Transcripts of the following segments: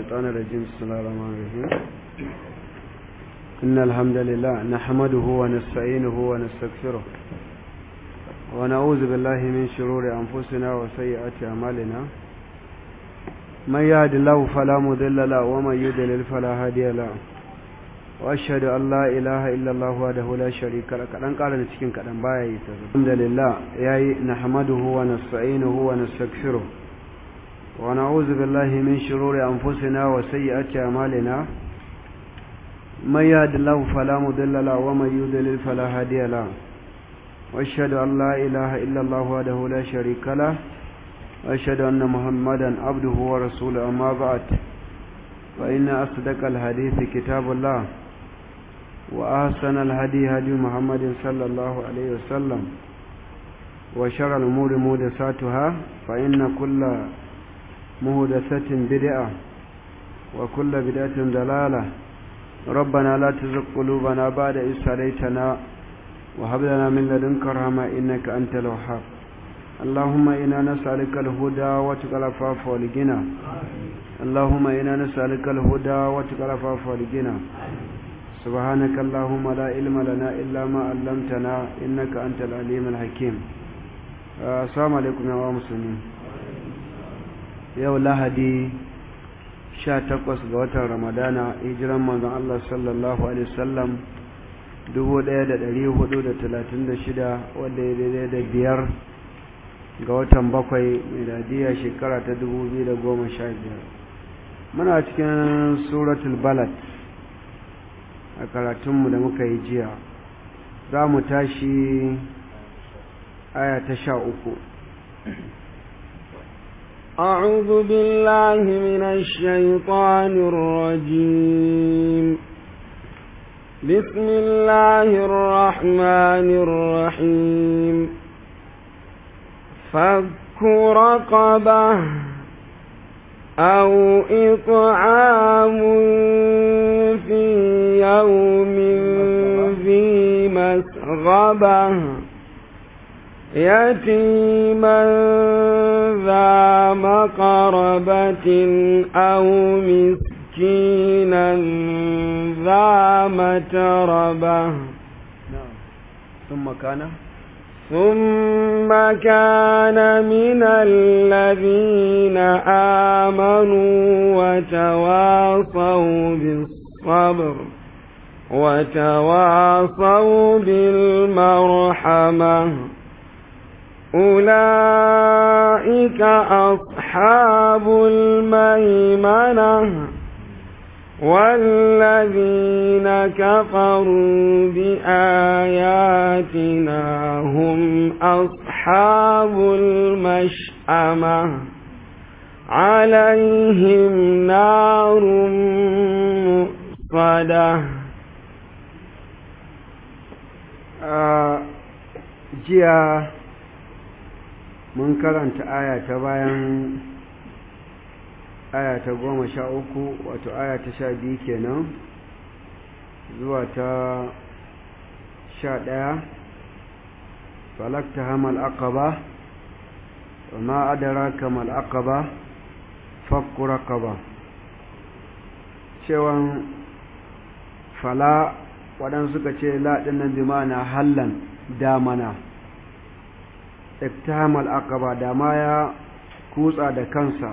الشيطان الرجيم بسم الله الرحمن الرحيم إن الحمد لله نحمده ونستعينه ونستغفره ونعوذ بالله من شرور أنفسنا وسيئات أعمالنا من يهد الله فلا مضل له ومن يضلل فلا هادي له واشهد ان لا اله الا الله وحده لا شريك له kadan ƙara da cikin kadan baya yi ta alhamdulillah yayi nahmaduhu wa nasta'inuhu wa nastaghfiruh wa na'udhu billahi min shururi anfusina wa sayyiati a'malina man yahdihillahu fala mudilla lahu wa man yudlil fala hadiya lahu wa ashhadu an la ilaha illa allah wahdahu la sharika lahu wa ashhadu anna muhammadan abduhu wa rasuluhu amma ba'd فإن أصدق الحديث كتاب الله وأحسن الهدي هدي محمد صلى الله عليه وسلم وشر الأمور مهدساتها فإن كل مهدسة بدعة وكل بدعة ضلالة ربنا لا تزغ قلوبنا بعد إذ هديتنا وهب لنا من لدنك رحمة إنك أنت الوهاب اللهم إنا نسألك الهدى وتقى العفاف والغنى اللهم إنا نسألك الهدى وتقى العفاف والغنى سبحانك اللهم لا علم لنا إلا ما علمتنا إنك أنت العليم الحكيم السلام عليكم يا مسلمين yau lahadi sha takwas ga watan ramadana hijiran manzon Allah sallallahu alaihi wasallam dubu ɗaya da ɗari hudu da talatin da shida wanda ya daidai da biyar ga watan bakwai miladiya shekara ta dubu biyu da goma sha biyar muna cikin suratul balad a karatunmu da muka yi jiya za mu tashi aya ta sha uku أعوذ بالله من الشيطان الرجيم بسم الله الرحمن الرحيم فك رقبة أو إطعام في يوم ذي مسغبة يتيما ذا مقربة أو مسكينا ذا متربة ثم كان ثم كان من الذين آمنوا وتواصوا بالصبر وتواصوا بالمرحمة أولئك أصحاب الميمنة والذين كفروا بآياتنا هم أصحاب المشأمة عليهم نار مؤصدة jiya mun karanta aya ta bayan aya ta goma sha uku wato aya ta sha biyu kenan zuwa ta sha ɗaya falakta hamal aqaba wa ma adraka mal aqaba fakku raqaba cewan fala waɗansu suka ce laɗin nan bi ma'ana hallan damana iktahamal aqaba dama ya kutsa da kansa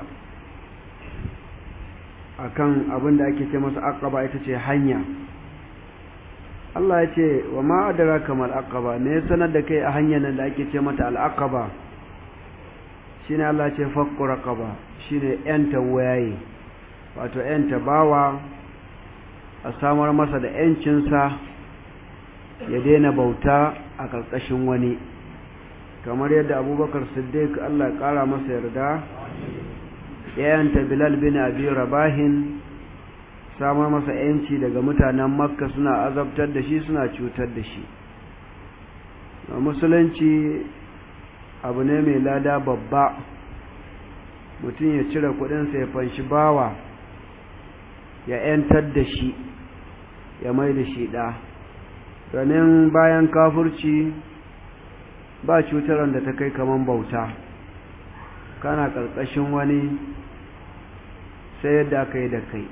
akan abin da ake ce masa aqaba ita ce hanya Allah ya ce wa ma adraka mal aqaba ne sanar da kai a hanyar nan da ake ce mata al aqaba shine Allah ya ce fakku raqaba shine yanta wayaye wato yanta bawa a samar masa da yancinsa ya daina bauta a ƙarƙashin wani kamar yadda abubakar siddiq Allah ya ƙara masa yarda yayanta bilal bin abi rabahin samar masa yanci daga mutanen makka suna azabtar da shi suna cutar da shi a musulunci abu ne mai lada babba mutum ya cire kudinsa ya fanshi bawa ya yantar da shi ya mai da shi ɗa domin bayan kafurci ba cutar da ta kai kaman bauta kana ƙarƙashin wani sai yadda aka yi da kai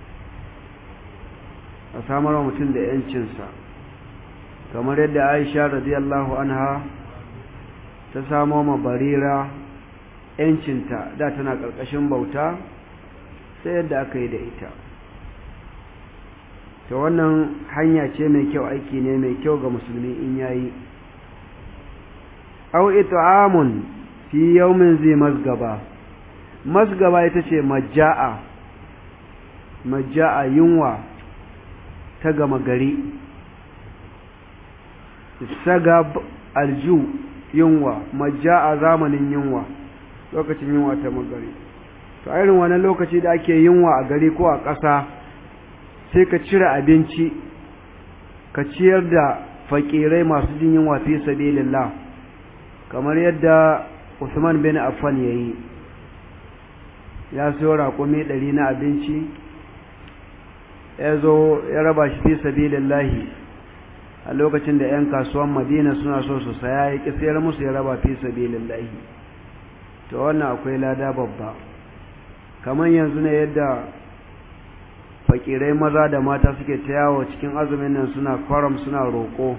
a samar wa mutum da yancinsa kamar yadda aisha radiyallahu anha ta samo ma barira yancinta da tana ƙarƙashin bauta sai yadda aka yi da ita ta wannan hanya ce mai kyau aiki ne mai kyau ga musulmi in yayi au it'amun fi yawmin zai masgaba masgaba ita ce majja'a majja'a yunwa ta gama gari sagab alju yunwa majja'a zamanin yunwa lokacin yunwa ta magari to irin wannan lokaci da ake yunwa a gari ko a ƙasa sai ka cire abinci ka ciyar da fakirai masu jin yunwa fi sabilillah kamar yadda Usman bin Affan yayi ya siyo raƙumi ɗari na abinci ya zo ya raba shi fi sabilillahi a lokacin da 'yan kasuwan madina suna so su saya ya ƙi sayar musu ya raba fi sabilillahi to wannan akwai lada babba kamar yanzu ne yadda fakirai maza da mata suke ta yawo cikin azumin nan suna kwaram suna roƙo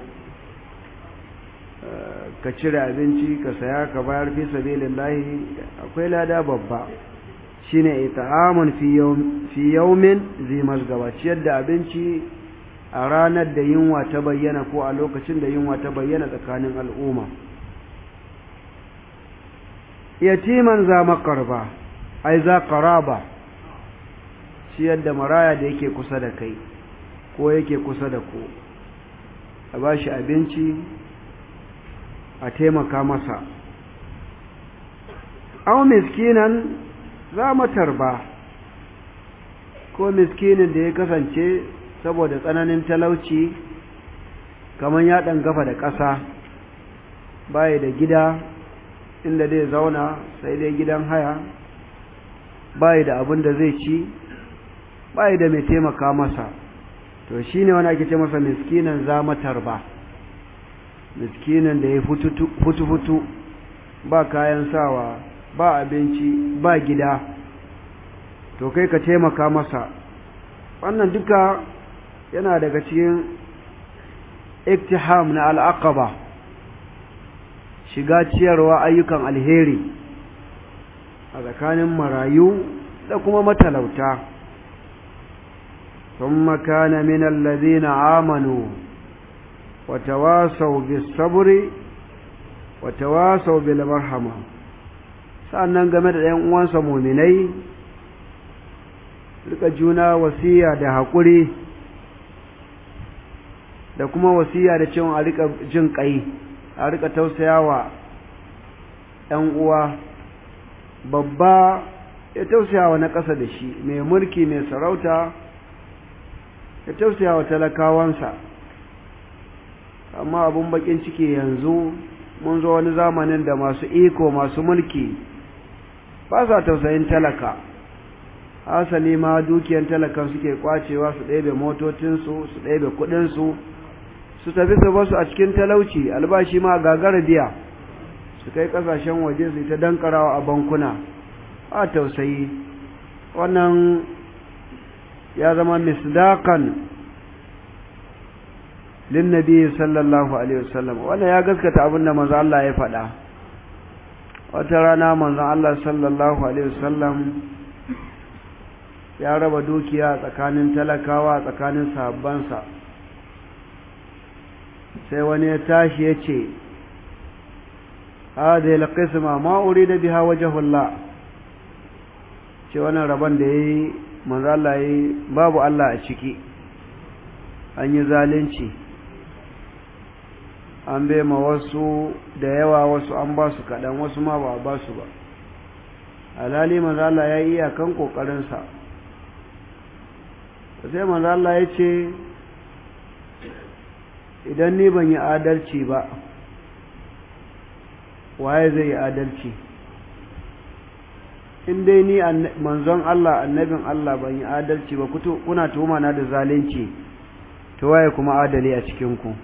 ka cire abinci ka saya ka bayar fi sabilillahi akwai lada babba shine ita'amun fi yawmin zi masgaba ciyar da abinci a ranar da yunwa ta bayyana ko a lokacin da yunwa ta bayyana tsakanin al'umma yatiman za makarba ai za qaraba ciyar da maraya da yake kusa da kai ko yake kusa da ku a bashi abinci a taimaka masa aw miskinan za matarba ko miskinin da ya kasance saboda tsananin talauci kamar ya ɗan gafa da ƙasa baya da gida inda zai zauna sai dai gidan haya baya da abin da zai ci baya da mai taimaka masa to shi ne wani ake ce masa miskinan za matarba miskinin da ya futu-futu ba kayan sawa ba abinci ba gida to kai ka taimaka masa wannan duka yana daga cikin iktiham na al'aqaba shiga ciyarwa ayyukan alheri a tsakanin marayu da kuma matalauta ثم كان من الذين آمنوا وتواصوا بالصبر وتواصوا بالمرحمة sa'annan game da ‘yan uwansa muminai rika juna wasiya da haƙuri da kuma wasiya da cewa a rika jin ƙai a rika tausayawa ‘yan uwa babba ya tausayawa na ƙasa da shi mai mulki mai sarauta ya tausayawa talakawansa amma abun bakin ciki yanzu mun zo wani zamanin da masu iko masu mulki ba sa tausayin talaka hasali ma dukiyan talakan suke kwacewa su ɗebe motocinsu su ɗebe kuɗinsu su tafi su basu a cikin talauci albashi ma gagara biya su kai ƙasashen waje su ta dankarawa a bankuna a tausayi wannan ya zama misdakan linnabi sallallahu alaihi wasallam wannan ya gaskata abinda manzo Allah ya faɗa wata rana manzon Allah sallallahu alaihi wasallam ya raba dukiya tsakanin talakawa tsakanin sahabbansa sai wani ya tashi ya ce hadhihi alqisma ma urida biha wajhullah ce wannan rabon da yayi manzo Allah yayi babu Allah a ciki an yi zalunci an bai ma wasu da yawa wasu an ba su kaɗan wasu ma ba a ba su ba alhali manzo Allah ya yi iyakan ƙoƙarinsa sai manzo Allah ya ce idan ni ban yi adalci ba waye zai yi adalci in dai ni manzon Allah annabin Allah ban yi adalci ba kuna tuhuma na da zalunci to waye kuma adali a cikin ku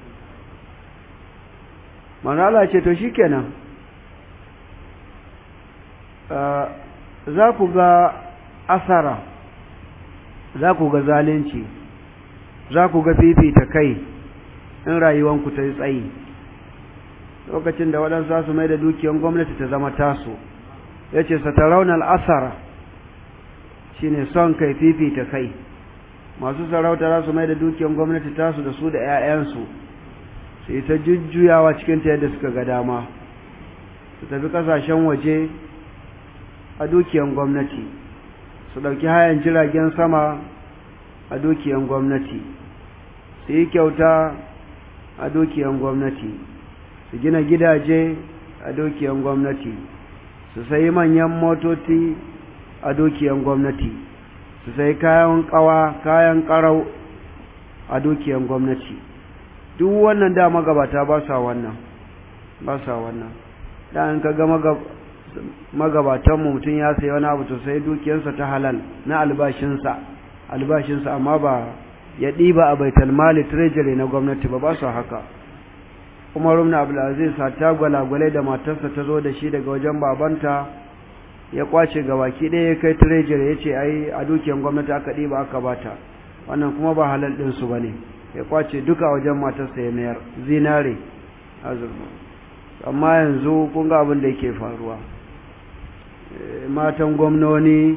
manzo Allah ce to shikenan za ku ga asara za ku ga zalunci za ku ga fifita kai in rayuwanku ta yi tsayi lokacin da waɗansu za su mai da dukiyar gwamnati ta zama tasu ya ce sataraunar asara shi ne son kai fifita kai masu sarauta za su mai da dukiyar gwamnati tasu da su da 'ya'yansu su yi ta jujjuyawa cikin ta yadda suka ga dama su tafi kasashen waje a dukiyar gwamnati su ɗauki hayan jiragen sama a dukiyar gwamnati su yi kyauta a dukiyar gwamnati su gina gidaje a dukiyar gwamnati su sayi manyan motoci a dukiyar gwamnati su sayi kayan kawa kayan karau a dukiyar gwamnati duk wannan da magabata ba sa wannan ba sa wannan da an ka ga magabatanmu mutum ya sayi wani abu to sai dukiyarsa ta halal na albashinsa albashinsa amma ba ya ɗiba a baitul mali treasury na gwamnati ba ba su haka Umar ibn Abdul Aziz ta gwalagwale da matarsa ta zo da shi daga wajen babanta ya kwace gabaki ɗaya ya kai treasury ya ce ai a dukiyar gwamnati aka ɗiba aka bata wannan kuma ba halal ɗin su bane ya kwace duka wajen matarsa ya mayar zinare azurma amma yanzu kun ga abin da yake faruwa matan gwamnoni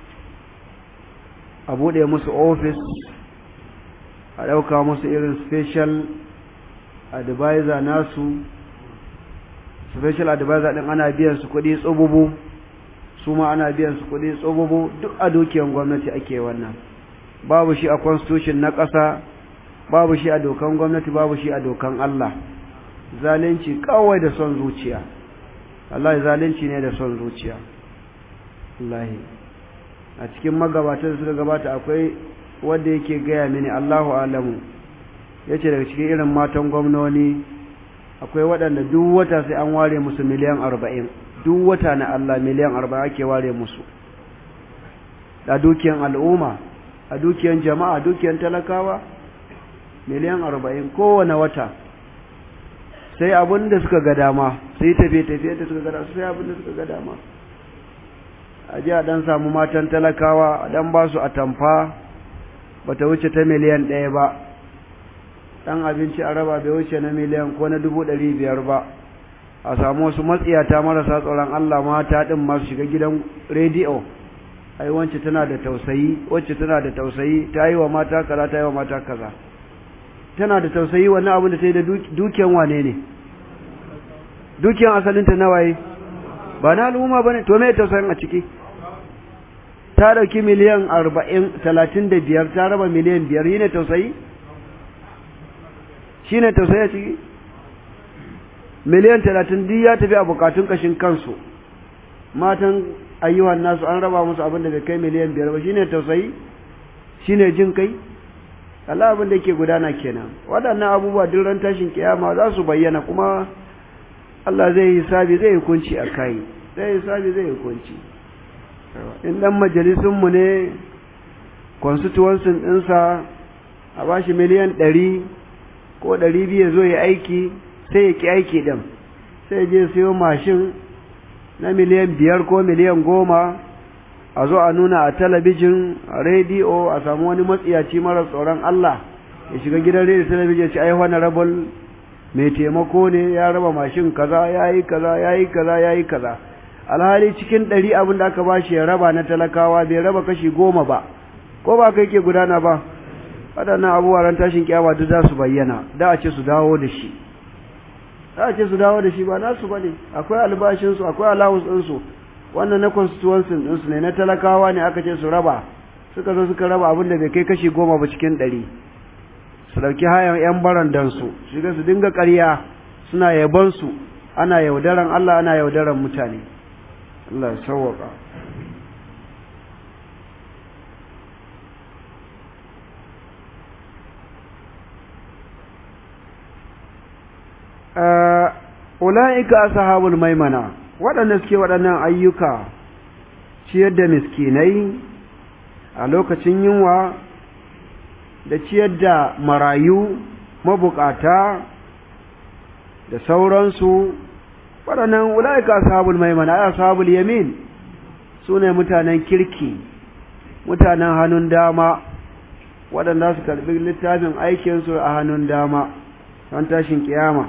a buɗe musu ofis a ɗauka musu irin special advisor nasu special advisor ɗin ana biyan su kuɗi tsububu su ma ana biyan su kuɗi tsububu duk a dukiyar gwamnati ake wannan babu shi a constitution na ƙasa babu shi a dokan gwamnati babu shi a dokan Allah zalunci kawai da son zuciya Allah zalunci ne da son zuciya Allah a cikin magabatan da suka gabata akwai wanda yake gaya mini Allahu alamu yace daga cikin irin matan gwamnoni akwai waɗanda duk wata sai an ware musu miliyan arba'in duk wata na Allah miliyan arba'in ake ware musu a dukiyan al'umma a dukiyan jama'a dukiyan talakawa miliyan arba'in kowane wata sai abin da suka ga dama sai tafiye-tafiye da suka ga dama sai abin da suka ga dama a ji a ɗan samu matan talakawa a ɗan ba su a tamfa ba ta wuce ta miliyan ɗaya ba ɗan abinci a raba bai wuce na miliyan ko na dubu ɗari biyar ba a samu wasu matsiyata marasa tsoron Allah mata ɗin masu shiga gidan rediyo ai wance tana da tausayi wacce tana da tausayi ta yi wa mata kaza ta yi wa mata kaza tana da tausayi wannan abin da ta yi da dukiyan wane ne dukiyan asalinta na waye ba na al'umma ba ne to mai tausayin a ciki ta ɗauki miliyan arba'in talatin da biyar ta raba miliyan biyar yi ne tausayi shi ne tausayi a ciki miliyan talatin duk ya tafi a bukatun kashin kansu matan ayyuhan nasu an raba musu abin da bai kai miliyan biyar ba shi ne tausayi shi ne jin kai Allah abin da yake gudana kenan waɗannan abubuwa duk ran tashin kiyama za su bayyana kuma Allah zai yi sabi zai yi kunci a kai zai yi sabi zai yi kunci in dan majalisun mu ne constituency ɗinsa a bashi miliyan ɗari ko ɗari biyu zo ya aiki sai ya ki aiki ɗin sai je siyo mashin na miliyan biyar ko miliyan goma a zo a nuna a talabijin a rediyo a samu wani matsiyaci mara tsoron Allah ya shiga gidan rediyo talabijin ci ai honorable mai taimako ne ya raba mashin kaza ya yi kaza ya yi kaza ya yi kaza alhali cikin ɗari abin da aka bashi ya raba na talakawa bai raba kashi goma ba ko ba kai ke gudana ba waɗannan abubuwa ran tashin kiyama duk za su bayyana da a ce su dawo da shi da a ce su dawo da shi ba nasu ba ne akwai albashinsu akwai allowance ɗinsu wannan na constituency ɗinsu ne na talakawa ne aka ce su raba suka zo suka raba abin da bai kai kashi goma ba cikin ɗari su ɗauki hayan 'yan barandansu shiga su dinga ƙarya suna yabansu ana yaudaran Allah ana yaudaran mutane Allah ya sauwaka ula'ika ashabul maimana waɗanda suke waɗannan ayyuka ciyar da miskinai a lokacin yunwa da ciyar da marayu mabukata da sauransu waɗannan ula'ika ashabul maimana ay ashabul yamin su ne mutanen kirki mutanen hannun dama waɗanda su karɓi littafin aikinsu a hannun dama don tashin kiyama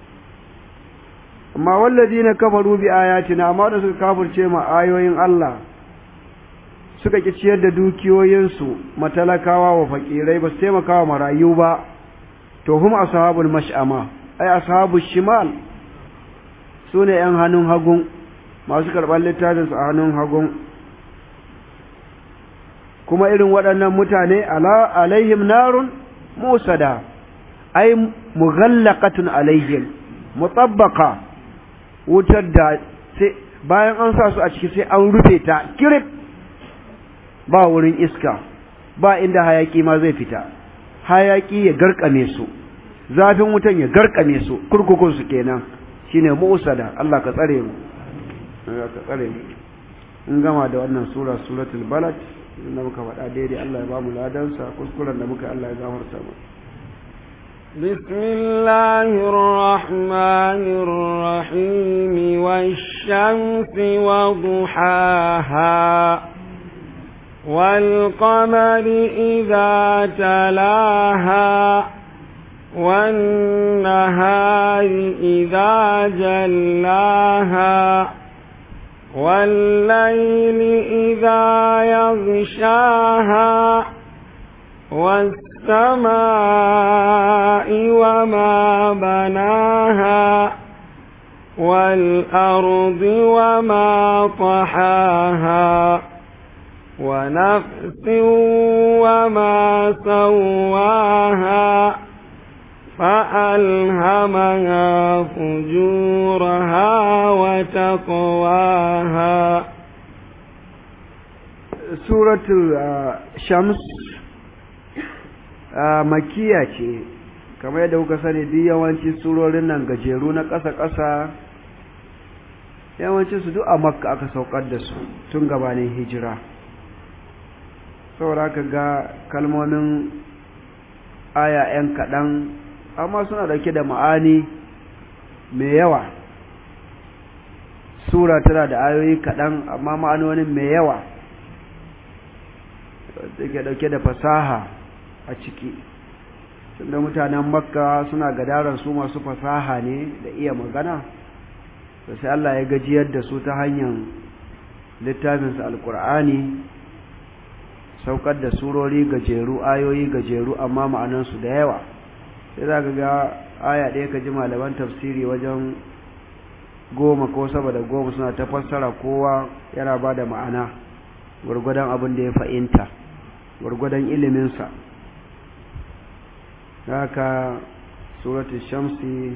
amma wallazi na kafaru bi ayatina amma da suka kafirce ma ayoyin Allah suka ki ciyar da dukiyoyinsu matalakawa wa fakirai ba su taimaka wa marayu ba to hum ashabul mash'ama ai ashabul shimal sune yan hannun hagun masu karɓar littafin su a hannun hagun kuma irin waɗannan mutane ala alaihim narun musada ai mughallaqatun alaihim mutabbaqa wutar da sai bayan an sa su a ciki sai an rufe ta kirif ba wurin iska ba inda hayaki ma zai fita hayaki ya garkame su zafin wutan ya garkame su kurkukun su kenan shine musada Allah ka tsare mu Allah ka tsare mu in gama da wannan sura suratul balad da muka faɗa daidai Allah ya ba mu ladansa kuskuren da muka Allah ya gafarta mu بسم الله الرحمن الرحيم والشمس وضحاها والقمر إذا تلاها والنهار إذا جلاها والليل إذا يغشاها والسماء وما بناها والأرض وما طحاها ونفس وما سواها فألهمها فجورها وتقواها سورة شمس makiya ce kamar yadda kuka sani duk yawanci surorin nan gajeru na ƙasa-ƙasa yawanci su duk a makka aka saukar da su tun gabanin hijira saboda ka ga kalmomin aya 'yan kaɗan amma suna dauke da ma'ani mai yawa sura tana da ayoyi kaɗan amma ma'anonin mai yawa take dauke da fasaha a ciki tunda mutanen makka suna gadaran su masu fasaha ne da iya magana da sai Allah ya gajiyar da su ta hanyar littafinsa alkur'ani saukar da surori gajeru ayoyi gajeru amma ma'anansu da yawa sai za ka ga aya ɗaya ka ji malaman tafsiri wajen goma ko saba da goma suna ta fassara kowa yana ba da ma'ana gwargwadon abin da ya fahimta gwargwadon iliminsa haka suratu shamsi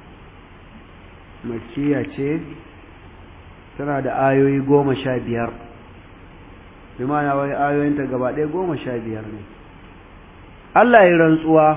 makiya ce tana da ayoyi goma sha biyar bi ma'ana wai ayoyinta gaba ɗaya goma sha biyar ne Allah ya rantsuwa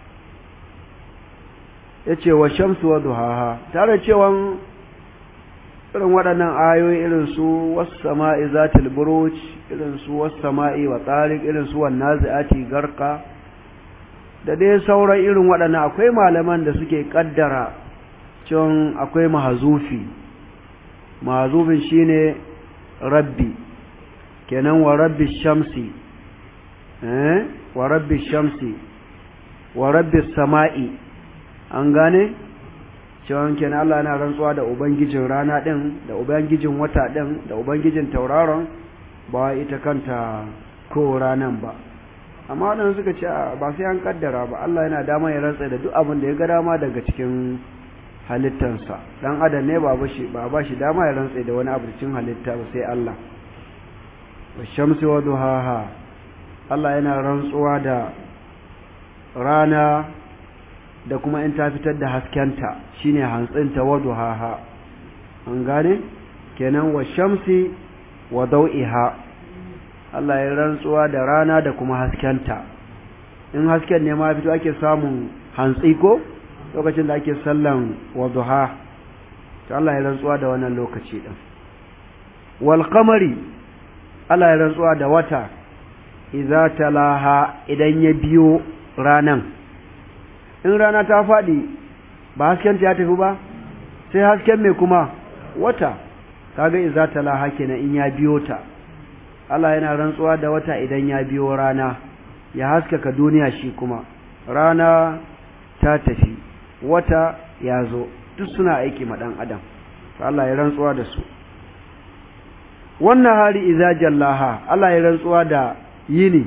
ya ce wa shamsu wa duhaha tare cewan irin waɗannan ayoyi irin su wasu sama'i zatil buruj irin su wasu sama'i wa tsarik irin su wannan za'ati garka da dai sauran irin waɗannan akwai malaman da suke ƙaddara cewa akwai mahazufi mahazufin shine rabbi kenan wa rabbi shamsi eh wa rabbi shamsi wa rabbi sama'i an gane cewa kenan Allah yana rantsuwa da ubangijin rana din da ubangijin wata din da ubangijin tauraron ba ita kanta ko ranan ba amma wadanda suka ce ba sai an kaddara ba Allah yana dama ya rantsa da duk abin da ya ga dama daga cikin halittansa dan adam ne ba bashi ba ba shi dama ya rantsa da wani abu cikin halitta ba sai Allah washamsi wa duhaha Allah yana rantsuwa da rana da kuma in ta fitar da haskenta shine hantsinta wa duhaha an gane kenan wa shamsi wa dau'iha Allah ya rantsuwa da rana da kuma haskenta in hasken ne ma fito ake samun hantsi ko lokacin da ake sallan wa duha to Allah ya rantsuwa da wannan lokaci din wal qamari Allah ya rantsuwa da wata idza talaha idan ya biyo ranan in rana ta faɗi ba hasken ta ya tafi ba sai hasken mai kuma wata kaga idza talaha kenan in ya biyo ta Allah yana rantsuwa da wata idan ya biyo rana ya haskaka duniya shi kuma rana ta tafi wata ya zo duk suna aiki ma dan adam to Allah ya rantsuwa da su wannan hari idza jallaha Allah ya rantsuwa da yini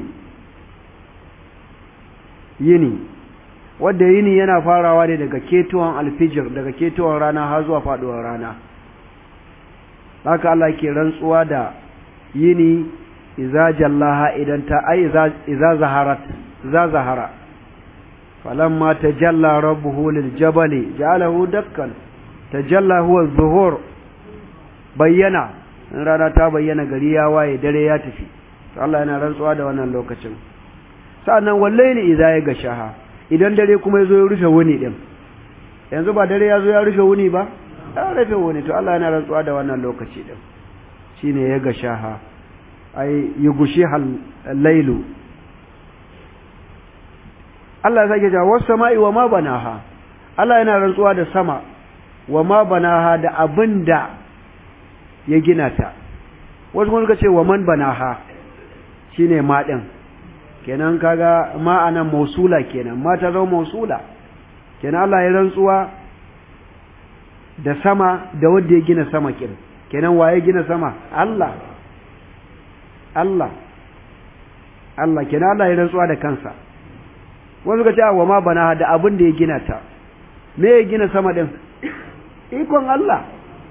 yini wanda yini yana farawa ne daga ketuwan alfijir daga ketuwan rana har zuwa faduwar rana haka Allah ke rantsuwa da yini iza jallaha idan ta ai iza zaharat za zahara falamma tajalla rabbuhu lil jabali ja'alahu dakkan tajalla huwa zuhur bayyana in rana ta bayyana gari ya waye dare ya tafi to Allah yana rantsuwa da wannan lokacin sa'annan wallahi idza ya gashaha idan dare kuma yazo ya rufe wuni din yanzu ba dare yazo ya rufe wuni ba ya rufe wuni to Allah yana rantsuwa da wannan lokaci din shine ya gashaha ai yugushiha al-lailu Allah ya sake cewa was sama'i wa ma banaha Allah yana rantsuwa da sama wa ma banaha da abinda ya gina ta wasu kuma suka ce wa man banaha shine ma din kenan kaga ma anan mausula kenan ma ta zama mausula kenan Allah ya rantsuwa da sama da wanda ya gina sama kin kenan waye gina sama Allah Allah Allah kenan Allah ya rantsuwa da kansa wani suka ce wa ma bana da abin da ya gina ta me ya gina sama din ikon Allah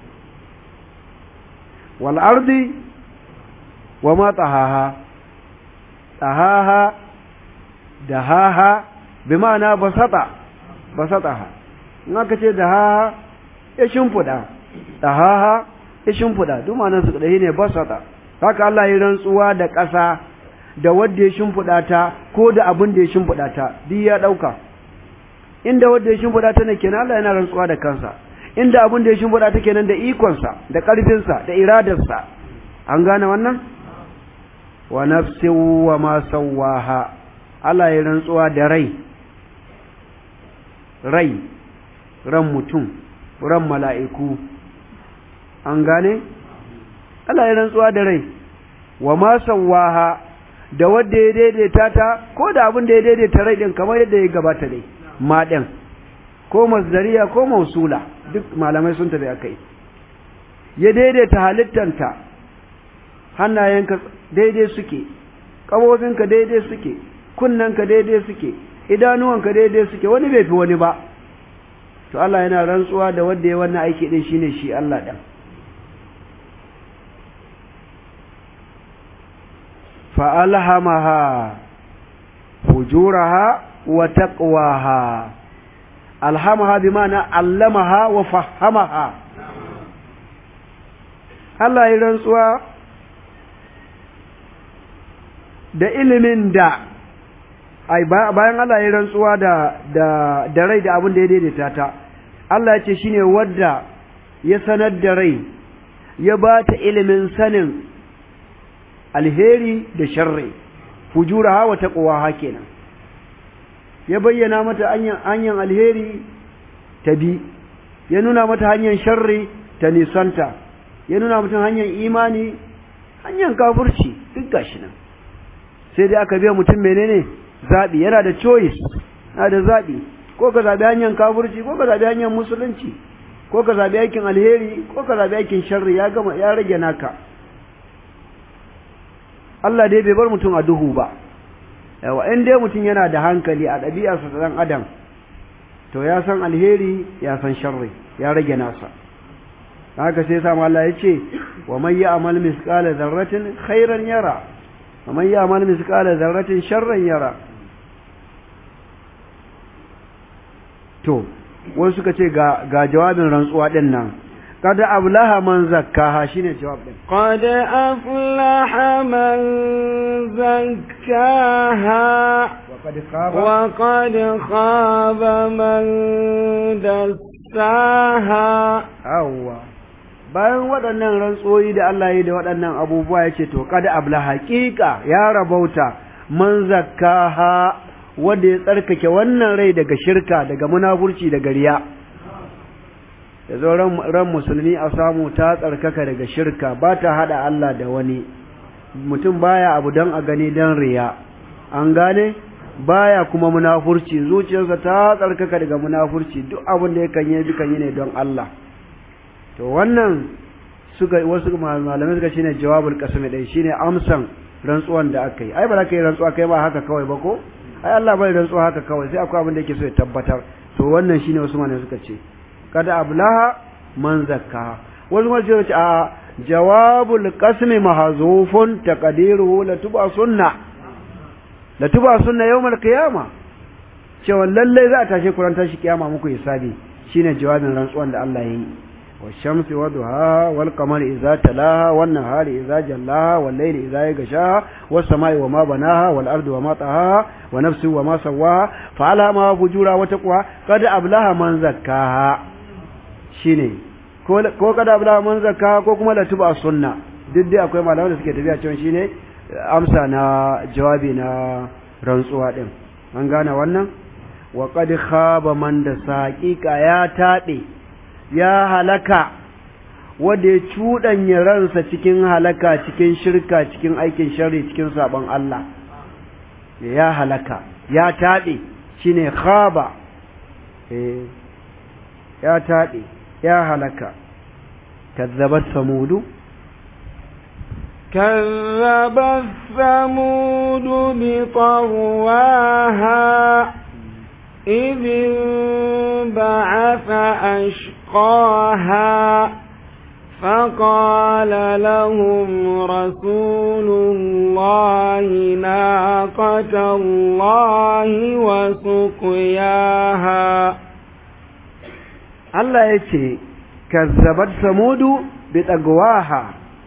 wal ardi wa ma tahaha tahaha dahaha bi ma'ana basata basataha in aka ce dahaha ya shimfida dahaha ya shimfida duk ma'anar su kadai ne basata haka Allah ya rantsuwa da ƙasa da wanda ya shimfida ta ko da abin da ya shimfida ta duk ya dauka inda wanda ya shimfida ta ne kenan Allah yana rantsuwa da kansa inda abin da ya shimfida ta kenan da ikonsa da ƙarfinsa da iradarsa an gane wannan wa nafsin wa ma sawaha Allah ya rantsuwa da rai rai ran mutum ran mala'iku an gane Allah ya rantsuwa da rai wa ma sawaha da wanda ya daidaita ta ko da abin da ya daidaita rai din kamar yadda ya gabata dai ma din ko masdariya ko mausula duk malamai sun tafi akai ya daidaita halittanta hannayenka daidai suke ƙabofinka daidai suke kunnanka daidai suke idanuwanka daidai suke wani bai fi wani ba to Allah yana rantsuwa da wanda ya wannan aiki din shine shi Allah ɗan fa'alhamaha fujuraha wa taqwaha alhamaha bi ma'ana allamaha wa fahamaha Allah ya rantsuwa da ilimin da ai bayan Allah ya rantsuwa da da da rai da abin da ya daidaita ta Allah ya ce shine wadda ya sanar da rai ya ba ta ilimin sanin alheri da sharri fujuraha wa taqwaha kenan ya bayyana mata hanyar alheri ta bi ya nuna mata hanyar sharri ta nisanta ya nuna mata hanyar imani hanyar kafirci duk gashi nan sai dai aka biya mutum menene zabi yana da choice yana da zabi ko ka zabi hanyar kafirci ko ka zabi hanyar musulunci ko ka zabi aikin alheri ko ka zabi aikin sharri ya gama ya rage naka Allah dai bai bar mutum a duhu ba yawa in dai mutum yana da hankali a ɗabi'arsa ta ɗan adam to ya san alheri ya san sharri ya rage nasa haka sai sa Allah ya ce wa man ya'mal misqala dharratin khairan yara wa man ya'mal misqala dharratin sharran yara to wani suka ce ga ga jawabin rantsuwa din nan قد أفلح من زكاها شنو الجواب ده قد أفلح من زكاها وقد خاب وقد خاب من دساها أوه bayan waɗannan rantsoyi da Allah ya da waɗannan abubuwa ya ce to kada abla haƙiƙa ya rabauta man zakkaha wanda ya tsarkake wannan rai daga shirka daga munafurci daga riya da zo ran musulmi a samu ta tsarkaka daga shirka ba ta haɗa Allah da wani mutum baya abu don a gani don riya an gane baya kuma munafurci zuciyarsa ta tsarkaka daga munafurci duk abin da yakan yi dukan yi ne don Allah to wannan suka wasu malamai suka shine jawabul qasmi dai shine amsan rantsuwan da aka yi ai ba za ka yi rantsuwa kai ba haka kawai ba ko ai Allah bai rantsuwa haka kawai sai akwai abin da yake so ya tabbatar to wannan shine wasu malamai suka ce kada ablaha man zakka wasu malamai suka ce a jawabul qasmi mahzufun taqdiruhu la tuba sunna la tuba sunna yawmal qiyama cewa lalle za a tashe kuran tashi kiyama muku hisabi shine jawabin rantsuwan da Allah ya yi والشمس وضحاها والقمر إذا تلاها والنهار إذا جلاها والليل إذا يغشاها والسماء وما بناها والأرض وما طهاها ونفس وما سواها فعلها فجورها وتقواها قد أبلها من زكاها شيني ko kada abla man zakka ko kuma la tuba sunna duk dai akwai malaman da suke tafiya cewa shine amsa na jawabi na rantsuwa din an gane wannan wa qad khaba man da saqiqa ya tabe ya halaka wanda ya cuɗanya ransa cikin halaka cikin shirka cikin aikin sharri cikin sabon Allah ya halaka ya taɓe shine khaba eh ya taɓe ya halaka kazzabat samudu كذبت ثمود بطرواها إذ انبعث أشقاها فقال لهم رسول الله ناقة الله وسقياها Allah ya ce, Kazzabat Samudu bi tsagwaha,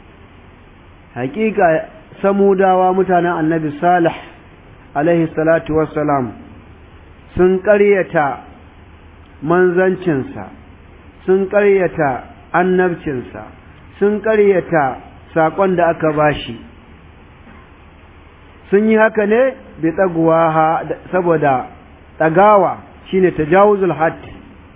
hakika Samudawa mutanen annabi Salih, alaihi salatu wassalam, sun ƙaryata manzancinsa, sun ƙaryata annabcinsa, sun ƙaryata saƙon da aka bashi. Sun yi haka ne bi tsagwaha saboda ɗagawa shine tajawuzul hatti.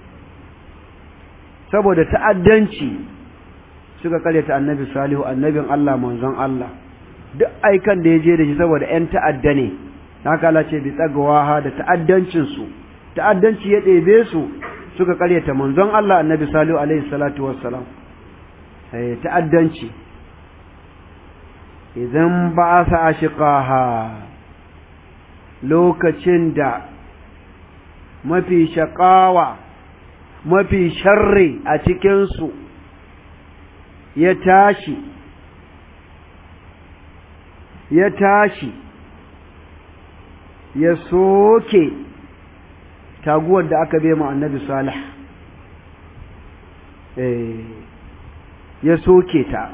saboda ta'addanci suka karyata annabi salihu annabin Allah manzon Allah duk aikan da ya je da shi saboda ‘yan ta'adda ne haka Allah ce bi tsagawa da ta'addancinsu ta'addanci ya ɗebe su suka karyata manzon Allah annabi salihu alaihi salatu wassalam ta'addanci idan ba sa ashiqaha lokacin da mafi shaƙawa mafi sharri a cikinsu ya tashi ya tashi ya soke taguwar da aka bai ma annabi salih ya soke ta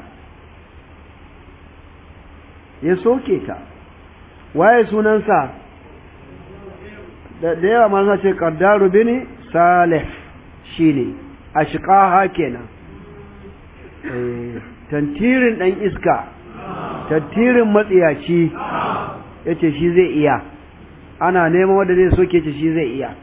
ya soke ta waye sunansa da yawa masu ce ƙaddaru bini salih shi ne a shiƙaha kenan tantirin ɗan iska tantirin matsiyaci ya ce shi zai iya ana neman wanda zai soke ce shi zai iya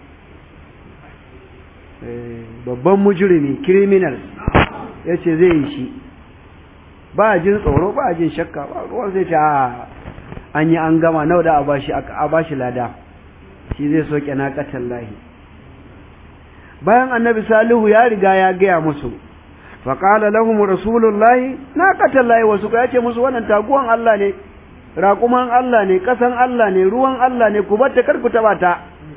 babban mujirimi criminal ya ce zai yi shi ba jin tsoro ba jin shakka ba ruwan zai ce an yi an gama nau da a bashi lada shi zai soke na ƙatan lahi bayan annabi salihu ya riga ya gaya musu faƙala lahum rasulullahi na katallahi wasu ya ce musu wannan taguwan Allah ne raƙuman Allah ne ƙasan Allah ne ruwan Allah ne ku batta kar ku taɓa ta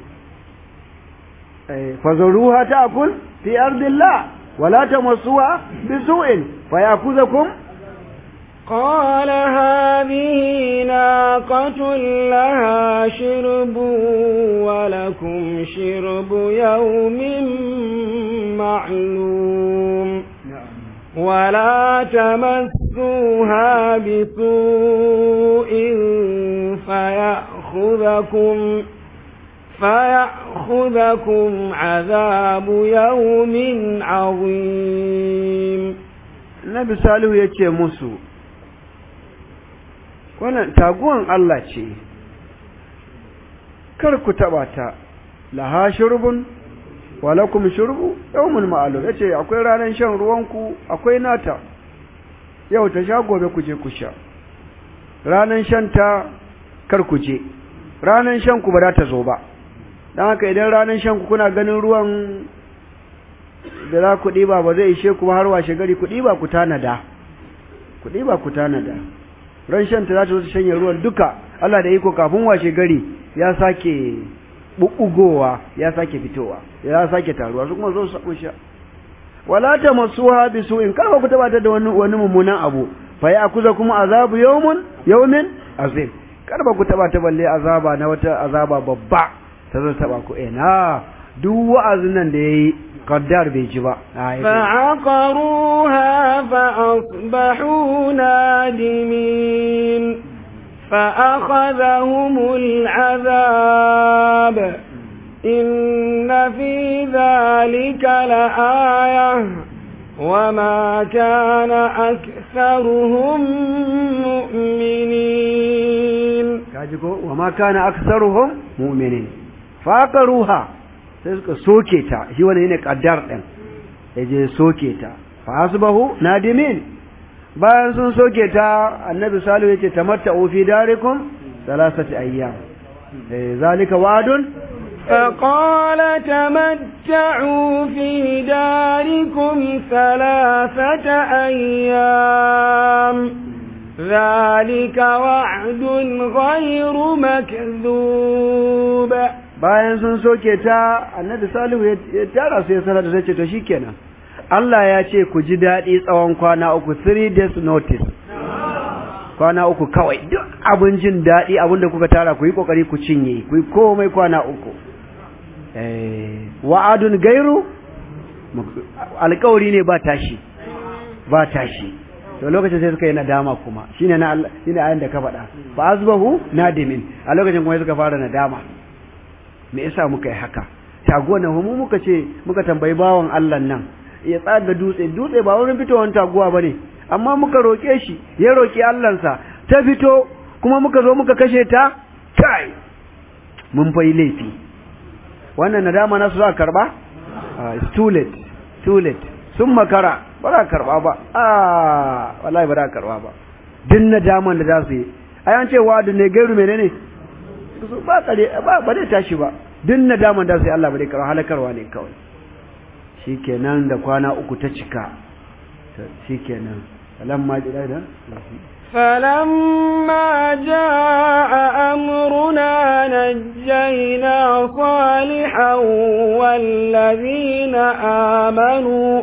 fazaruha ta'kul fi ardillah wala tamassuha bisu'in fayakuzakum قال هذه ناقة لها شرب ولكم شرب يوم معلوم ولا تمسوها بسوء فيأخذكم فيأخذكم عذاب يوم عظيم النبي صالح يتي مسو wannan taguwan Allah ce kar ku taba ta laha shurbun wa lakum shurbu yawmun ma'lum yace akwai ranar shan ruwan ku akwai nata yau ta sha gobe ku je ku sha ranan shanta kar ku je ranan shan ku ba za ta zo ba dan haka idan ranan shan ku kuna ganin ruwan da za ku ɗiba ba zai ishe ku har washe gari ku ɗiba ku tanada ku ɗiba ku tanada ran shanta za ta zo ta shanye ruwan duka Allah da iko kafin washe gari ya sake bubbugowa ya sake fitowa ya sake taruwa su kuma zo su sha wala ta masuha bi su'in kar ku taba ta da wani wani mummunan abu fa ya akuza kuma azabu yawmun yawmin azim kar ba ku taba ta balle azaba na wata azaba babba ta zo taba ku eh na duk wa'azin nan da yayi qaddar bai ji ba فعقروها فأصبحوا نادمين فأخذهم العذاب إن في ذلك لآية وما كان أكثرهم مؤمنين كاجيكو وما كان أكثرهم مؤمنين فعقروها sai suka soke ta shi wani ne kaddar din yaje soke ta fa asbahu nadimin bayan sun soke ta annabi salihu yace tamatta'u fi darikum salasati ayyam eh zalika wa'dun فقال تمتعوا في داركم ثلاثة أيام ذلك وعد غير مكذوب bayan sun soke ta annabi salihu ya tara su ya sanar da ce to shikenan Allah ya ce ku ji daɗi tsawon kwana uku three days notice kwana uku kawai duk abin jin daɗi abin da kuka tara ku yi ƙoƙari ku cinye ku yi komai kwana uku wa'adun gairu alƙawari ne ba tashi ba tashi to lokacin sai suka yi nadama kuma shine na Allah shine ayin da ka faɗa fa azbahu nadimin a lokacin kuma suka fara nadama me yasa muka yi haka taguwa nan mu muka ce muka tambayi bawan Allah nan ya tsaga dutse dutse ba wurin fitowar taguwa bane amma muka roke shi ya roki Allahnsa ta fito kuma muka zo muka kashe ta kai mun fa laifi wannan nadama nasu za karba it's too late too late sun makara ba za karba ba ah wallahi ba za karba ba din nadaman da za su yi ai an ce wa'adu ne gairu menene ba kare ba ba zai tashi ba duk nadaman da sai Allah ba zai karo halakarwa ne kawai shikenan da kwana uku ta cika shikenan falamma jira da فلما جاء أمرنا نجينا صالحا والذين آمنوا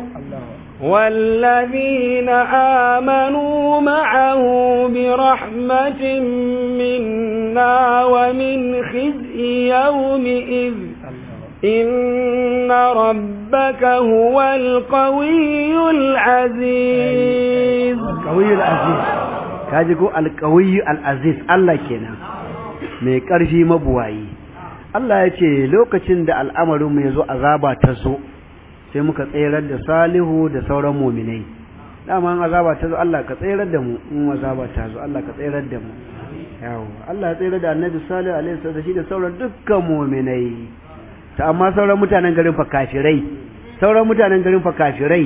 والذين آمنوا معه برحمة منا ومن خزي يومئذ إن ربك هو القوي العزيز القوي العزيز kaji ko alƙawiyu al'aziz Allah kenan mai ƙarfi mabuwayi Allah ya ce lokacin da al'amarinmu ya zo azaba ta zo sai muka tserar da salihu da sauran muminai dama an azaba ta zo Allah ka tserar da mu in azaba ta zo Allah ka tserar da mu yawo Allah ya tserar da annabi salihu alaihi sallam da shi da sauran dukkan muminai ta amma sauran mutanen garin fa kafirai sauran mutanen garin fa kafirai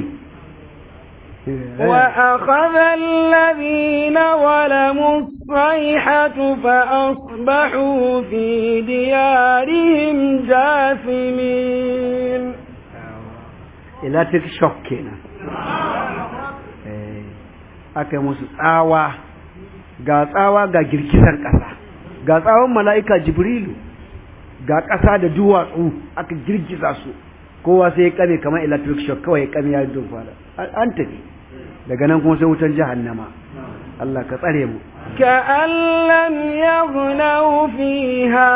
وأخذ الذين ظلموا الصيحة فأصبحوا في ديارهم جاثمين electric shock kenan aka yi musu tsawa ga tsawa ga girgizar ƙasa ga tsawon mala'ika jibrilu ga ƙasa da duwatsu aka girgiza su kowa sai ya kame kamar electric shock kawai ya kame ya yi fara an tafi daga nan kuma sai wutar jahannama Allah ka tsare mu كأن لم يغنوا فيها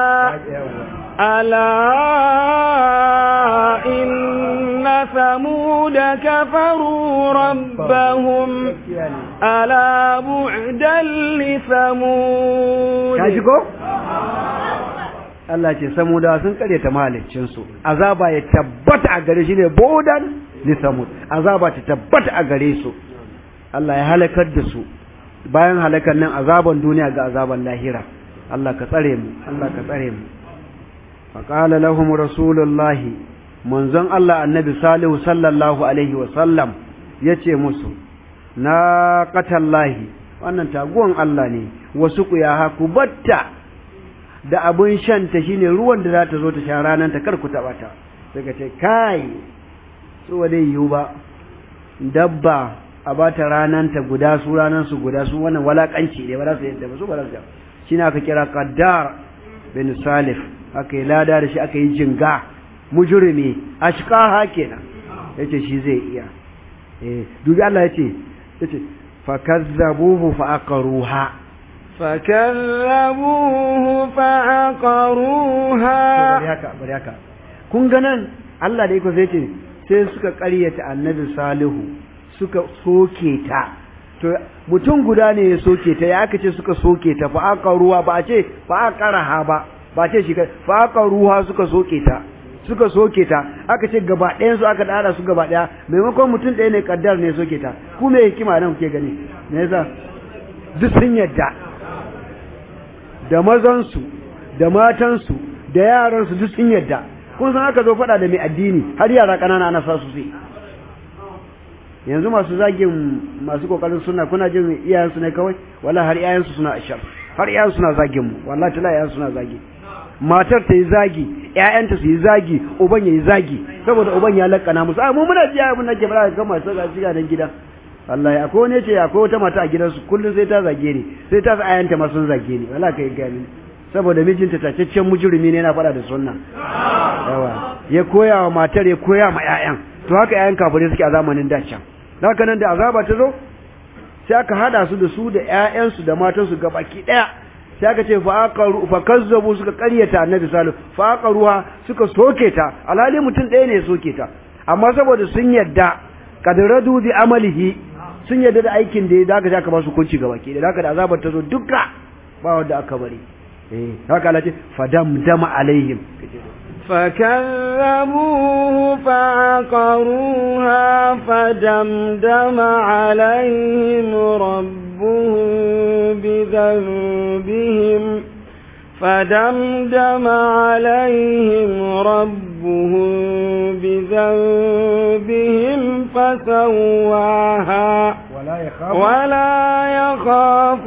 ألا إن ثمود كفروا ربهم ألا بعدا لثمود kaji ko Allah ce samuda sun karyata mahaliccinsu azaba ya tabbata a gare shi ne bodan li samud azaba ta tabbata a gare su Allah ya halakar da su bayan halakar nan azaban duniya ga azaban lahira Allah ka tsare mu Allah ka tsare mu faqala lahum rasulullahi manzon Allah annabi salihu sallallahu alaihi wa sallam yace musu na qatallahi wannan taguwan Allah ne wasu ku ya haku batta da abun shanta shine ruwan da za ta zo ta sha ranar ta kar ku taba ta sai ka ce kai su wa dai yiwu ba dabba a ba ta ranar ta guda su ranar su guda su wannan walakanci ne ba za su yadda ba su ba za su shine aka kira qaddar bin salif aka yi lada da shi aka yi jinga mujrimi ashqaha kenan yace shi zai iya eh dubi Allah yace yace fakazzabuhu fa'aqaruha fakazzabuhu fa'aqaruha bari haka bari haka kun ga nan Allah da yake zai ce sai suka ƙaryata annabi salihu suka soke ta to mutum guda ne ya soke ta ya aka ce suka soke ta fa'aqaruha ba a ce fa'aqaraha ba ba ce shi fa'aqaruha suka soke ta suka soke ta aka ce gaba ɗayan su aka dara su gaba ɗaya maimakon mutum ɗaya ne kaddar ne soke ta ku me hikima nan kuke gani me yasa duk sun yadda da mazan su da matan su da yaran su duk sun yadda kun san aka zo faɗa da mai addini har yara ƙanana ana sa su sai yanzu masu zagin masu kokarin suna kuna jin iyayensu ne kawai wala har iyayensu suna ashar har iyayensu suna zagin mu wallahi tala iyayensu suna zagi matar ta yi zagi ƴaƴanta su yi zagi uban ya yi zagi saboda uban ya lakana musu a mu muna ji abin da ke fara ga masu ga shiga nan gida wallahi akwai wani ce akwai wata mata a gidansu kullum sai ta zage ni sai ta sa ƴaƴanta ma sun zage ni wallahi kai gani saboda mijinta tacaccen mujrimi ne yana fada da sunna yawa ya koya wa matar ya koya ma ƴaƴan to haka ƴaƴan kafirai suke a zamanin da can haka nan da azaba ta zo sai aka hada su da su da ƴaƴansu da matansu gabaki ɗaya sai aka ce fa kazzabu suka ƙaryata annabi salihu fa aqaruha suka soke ta alhali mutum ɗaya ne ya soke ta amma saboda sun yadda kadradu bi amalihi sun yadda da aikin da ya daga aka ba su kunci gaba ke da haka da azabar ta zo duka ba wanda aka bari eh haka Allah ce fadamdama alaihim فكذبوه فعقروها فدمدم عليهم ربهم بذنبهم فدمدم عليهم ربهم بذنبهم فسواها ولا يخاف ولا يخاف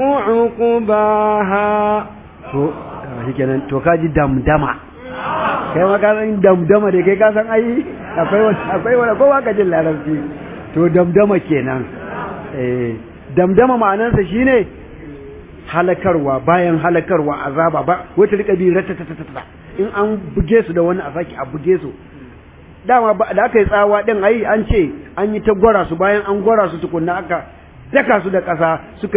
عقباها to shikenan to kaji damdama kai ma ka san damdama da kai ka san ai akwai wani akwai wani kowa ka jin larabci to damdama kenan eh damdama ma'anarsa shine halakarwa bayan halakarwa azaba ba wata rika bi ratatatata in an buge su da wani a saki a buge su dama da aka yi tsawa din ai an ce an yi ta gwara su bayan an gwara su tukunna aka daka su da ƙasa suka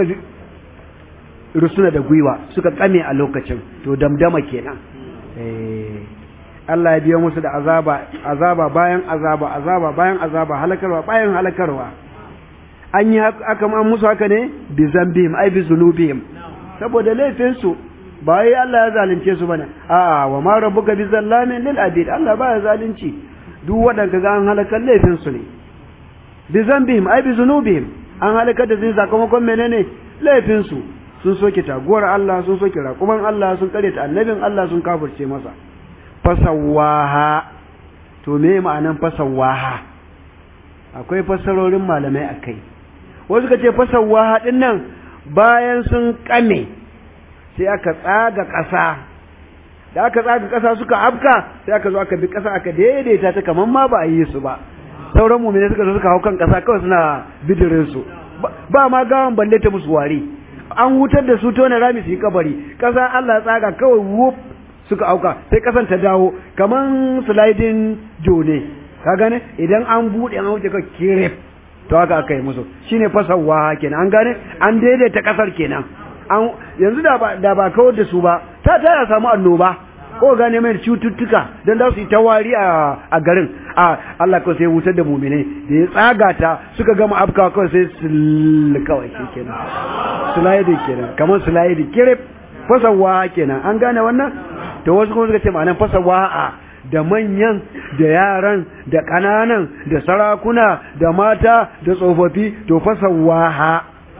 rusuna da gwiwa suka kame a lokacin to damdama kenan eh Allah ya biyo musu da azaba azaba bayan azaba azaba bayan azaba halakarwa bayan halakarwa an yi aka an musu haka ne bi zambihim ai bi zunubihim saboda laifin su ba yi Allah ya zalunce su bane a'a wa ma rabbuka bi zallamin lil abid Allah ba ya zalunci duk wadanda ga an halakar laifin su ne bi zambihim ai bi zunubihim an halakar da su sakamakon menene laifin su sun soke taguwar Allah sun soke raƙuman Allah sun kare ta annabin Allah sun kafirce masa fasawaha to me ma'anan fasawaha akwai fassarorin malamai akai wasu ka ce fasawaha din nan bayan sun kame sai aka tsaga ƙasa da aka tsaga ƙasa suka afka sai aka zo aka bi ƙasa aka daidaita ta kaman ma ba a yi su ba sauran mu'mini suka zo suka hau kan ƙasa kawai suna bidirin su ba ma gawan balle ta musu wari an hutar da su tona rami su yi kabari ƙasa Allah tsaga kawai wuf suka auka sai ƙasan ta dawo kaman sliding jone ka gane idan an buɗe an wuce ka kiref to haka aka yi musu shine fasawa kenan an gane an daidaita ƙasar kenan an yanzu da ba da ba kawar da su ba ta ta ya samu annoba ko gane mai cututtuka dan da su yi ta wari a a garin a Allah ko sai wutar da mu'mine da ya tsaga ta suka gama afka kawai sai su kawai kenan sulaidi kenan kamar sulaidi kirif fasawa kenan an gane wannan to wasu kuma suka ce ma'anar fasawa a da manyan da yaran da ƙananan da sarakuna da mata da tsofaffi to fasawa ha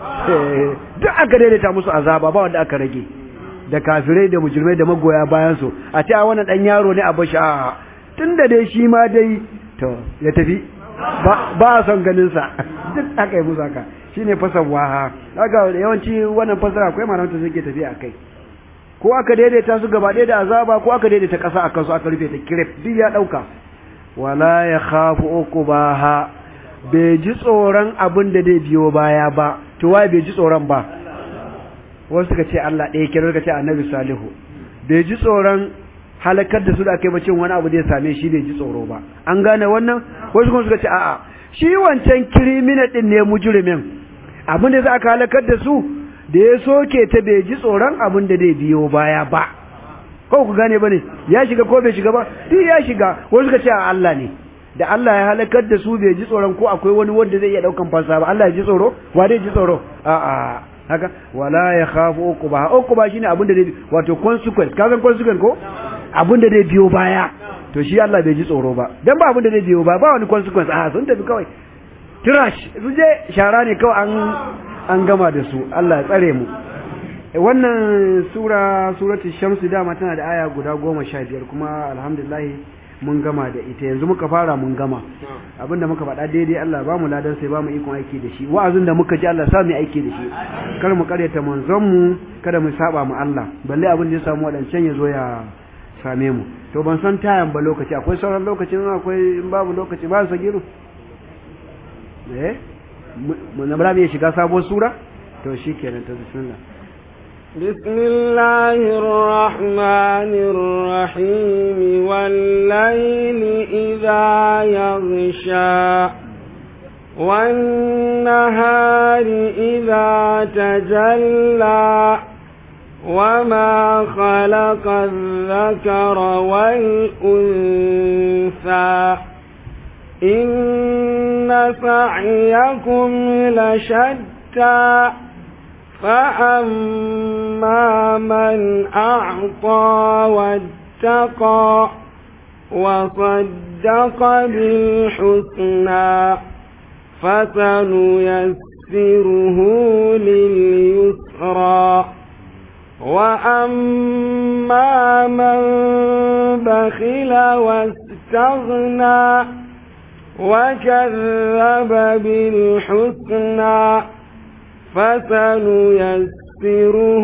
duk aka daidaita musu azaba ba wanda aka rage da kafirai da mujrimai da magoya bayan su a ce a wannan dan yaro ne a bashi a tunda dai shi ma dai to ya tafi ba a son ganin sa duk aka yi musu haka shine fasawwaha kaga yawanci wannan fasara akwai malaman da suke tafiya akai ko aka daidaita su gaba ɗaya da azaba ko aka daidaita ƙasa akan su aka rufe ta kiref duk ya ɗauka wala ya khafu uqbaha bai ji tsoron abin da zai biyo baya ba to wai bai ji tsoron ba wasu suka ce Allah ɗaya kira suka ce Annabi Salihu bai ji tsoron halakar da su da aka yi bacin wani abu zai same shi bai ji tsoro ba an gane wannan wasu kuma suka ce a'a shi wancan kirimina din ne mujrimin abin da za aka halakar da su da ya soke ta bai ji tsoron abin da zai biyo baya ba ko ku gane bane ya shiga ko bai shiga ba duk ya shiga wasu suka ce a Allah ne da Allah ya halakar da su bai ji tsoron ko akwai wani wanda zai iya daukan fansa ba Allah ya ji tsoro wa dai ji tsoro a a haka wala ya khafu uquba uquba shine abin da zai wato consequence ka san consequence ko abin da zai biyo baya to shi Allah bai ji tsoro ba dan ba abin da zai biyo ba ba wani consequence a sun tafi kawai trash su je shara ne kawai an an gama da su Allah ya tsare mu wannan sura suratul shamsu dama tana da aya guda goma sha biyar kuma alhamdulillah mun gama da ita yanzu muka fara mun gama abinda muka faɗa daidai Allah ba mu ladan sai ba mu ikon aiki da shi wa'azin da muka ji Allah sa mu aiki da shi kar mu karyata manzon mu kada mu saba mu Allah balle abin da ya samu wadancan ya zo ya same mu to ban san tayan ba lokaci akwai sauran lokacin akwai in babu lokaci ba sagiru eh mun na ya shiga sabuwar sura to shikenan ta bismillah بسم الله الرحمن الرحيم والليل إذا يغشى والنهار إذا تجلى وما خلق الذكر والأنثى إن سعيكم لشتى فأما من أعطى واتقى وصدق بالحسنى فسنيسره لليسرى وأما من بخل واستغنى وكذب بالحسنى فسنيسره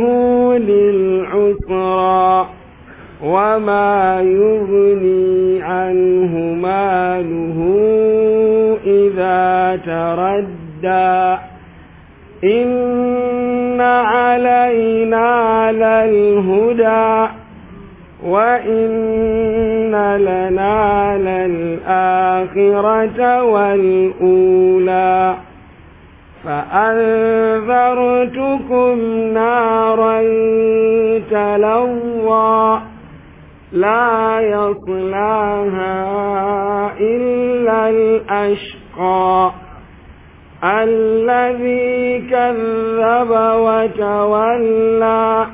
للعسرى وما يغني عنه ماله إذا تردى إن علينا للهدى وإن لنا للآخرة والأولى فأنذرتكم نارا تلوى لا يصلاها إلا الأشقى الذي كذب وتولى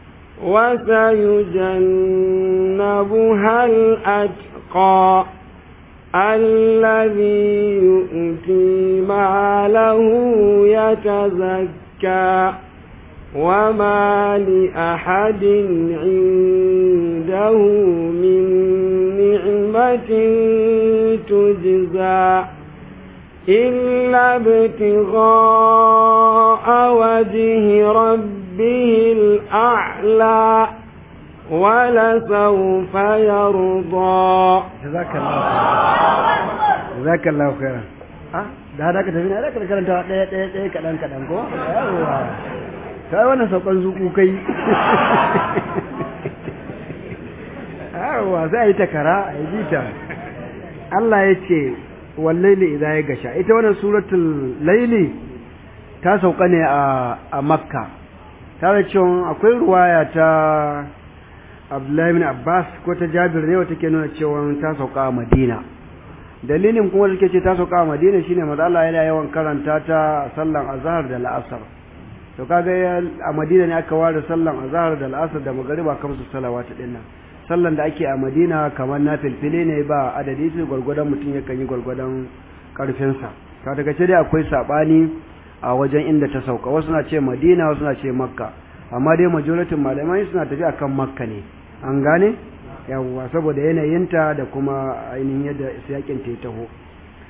وسيجنبها الأتقى الذي يؤتي ماله يتزكى وما لأحد عنده من نعمة تجزى إلا ابتغاء وجه ربه الأعلى ولسوف يرضى جزاك الله جزاك الله خيرا ah da hada ka tafi na da ka karanta ɗaya ɗaya ɗaya kaɗan kaɗan ko yawa kai wannan saukan zuku kai yawa sai a yi takara a yi jita Allah ya ce wallaili idan ya gasha ita wannan suratul laili ta sauka ne a makka ta da cewa akwai ruwaya ta abdullahi bin abbas ko ta jabir ne wata ke nuna cewa ta sauka a madina dalilin kuma suke ce ta sauka a madina shine maza Allah yana yawan karanta ta sallan azhar da la'asar to kaga a madina ne aka ware sallan azhar da la'asar da magariba kamsu salawatu dinnan sallan da ake a madina kamar na filfile ne ba adadi su gwargwadon mutum yakan yi gwargwadon karfinsa ta daga ce dai akwai sabani a wajen inda ta sauka wasu na ce madina wasu na ce makka amma dai majoritin malamai suna tafi akan makka ne an gane yawwa saboda yanayinta da kuma ainihin yadda yakin ta taho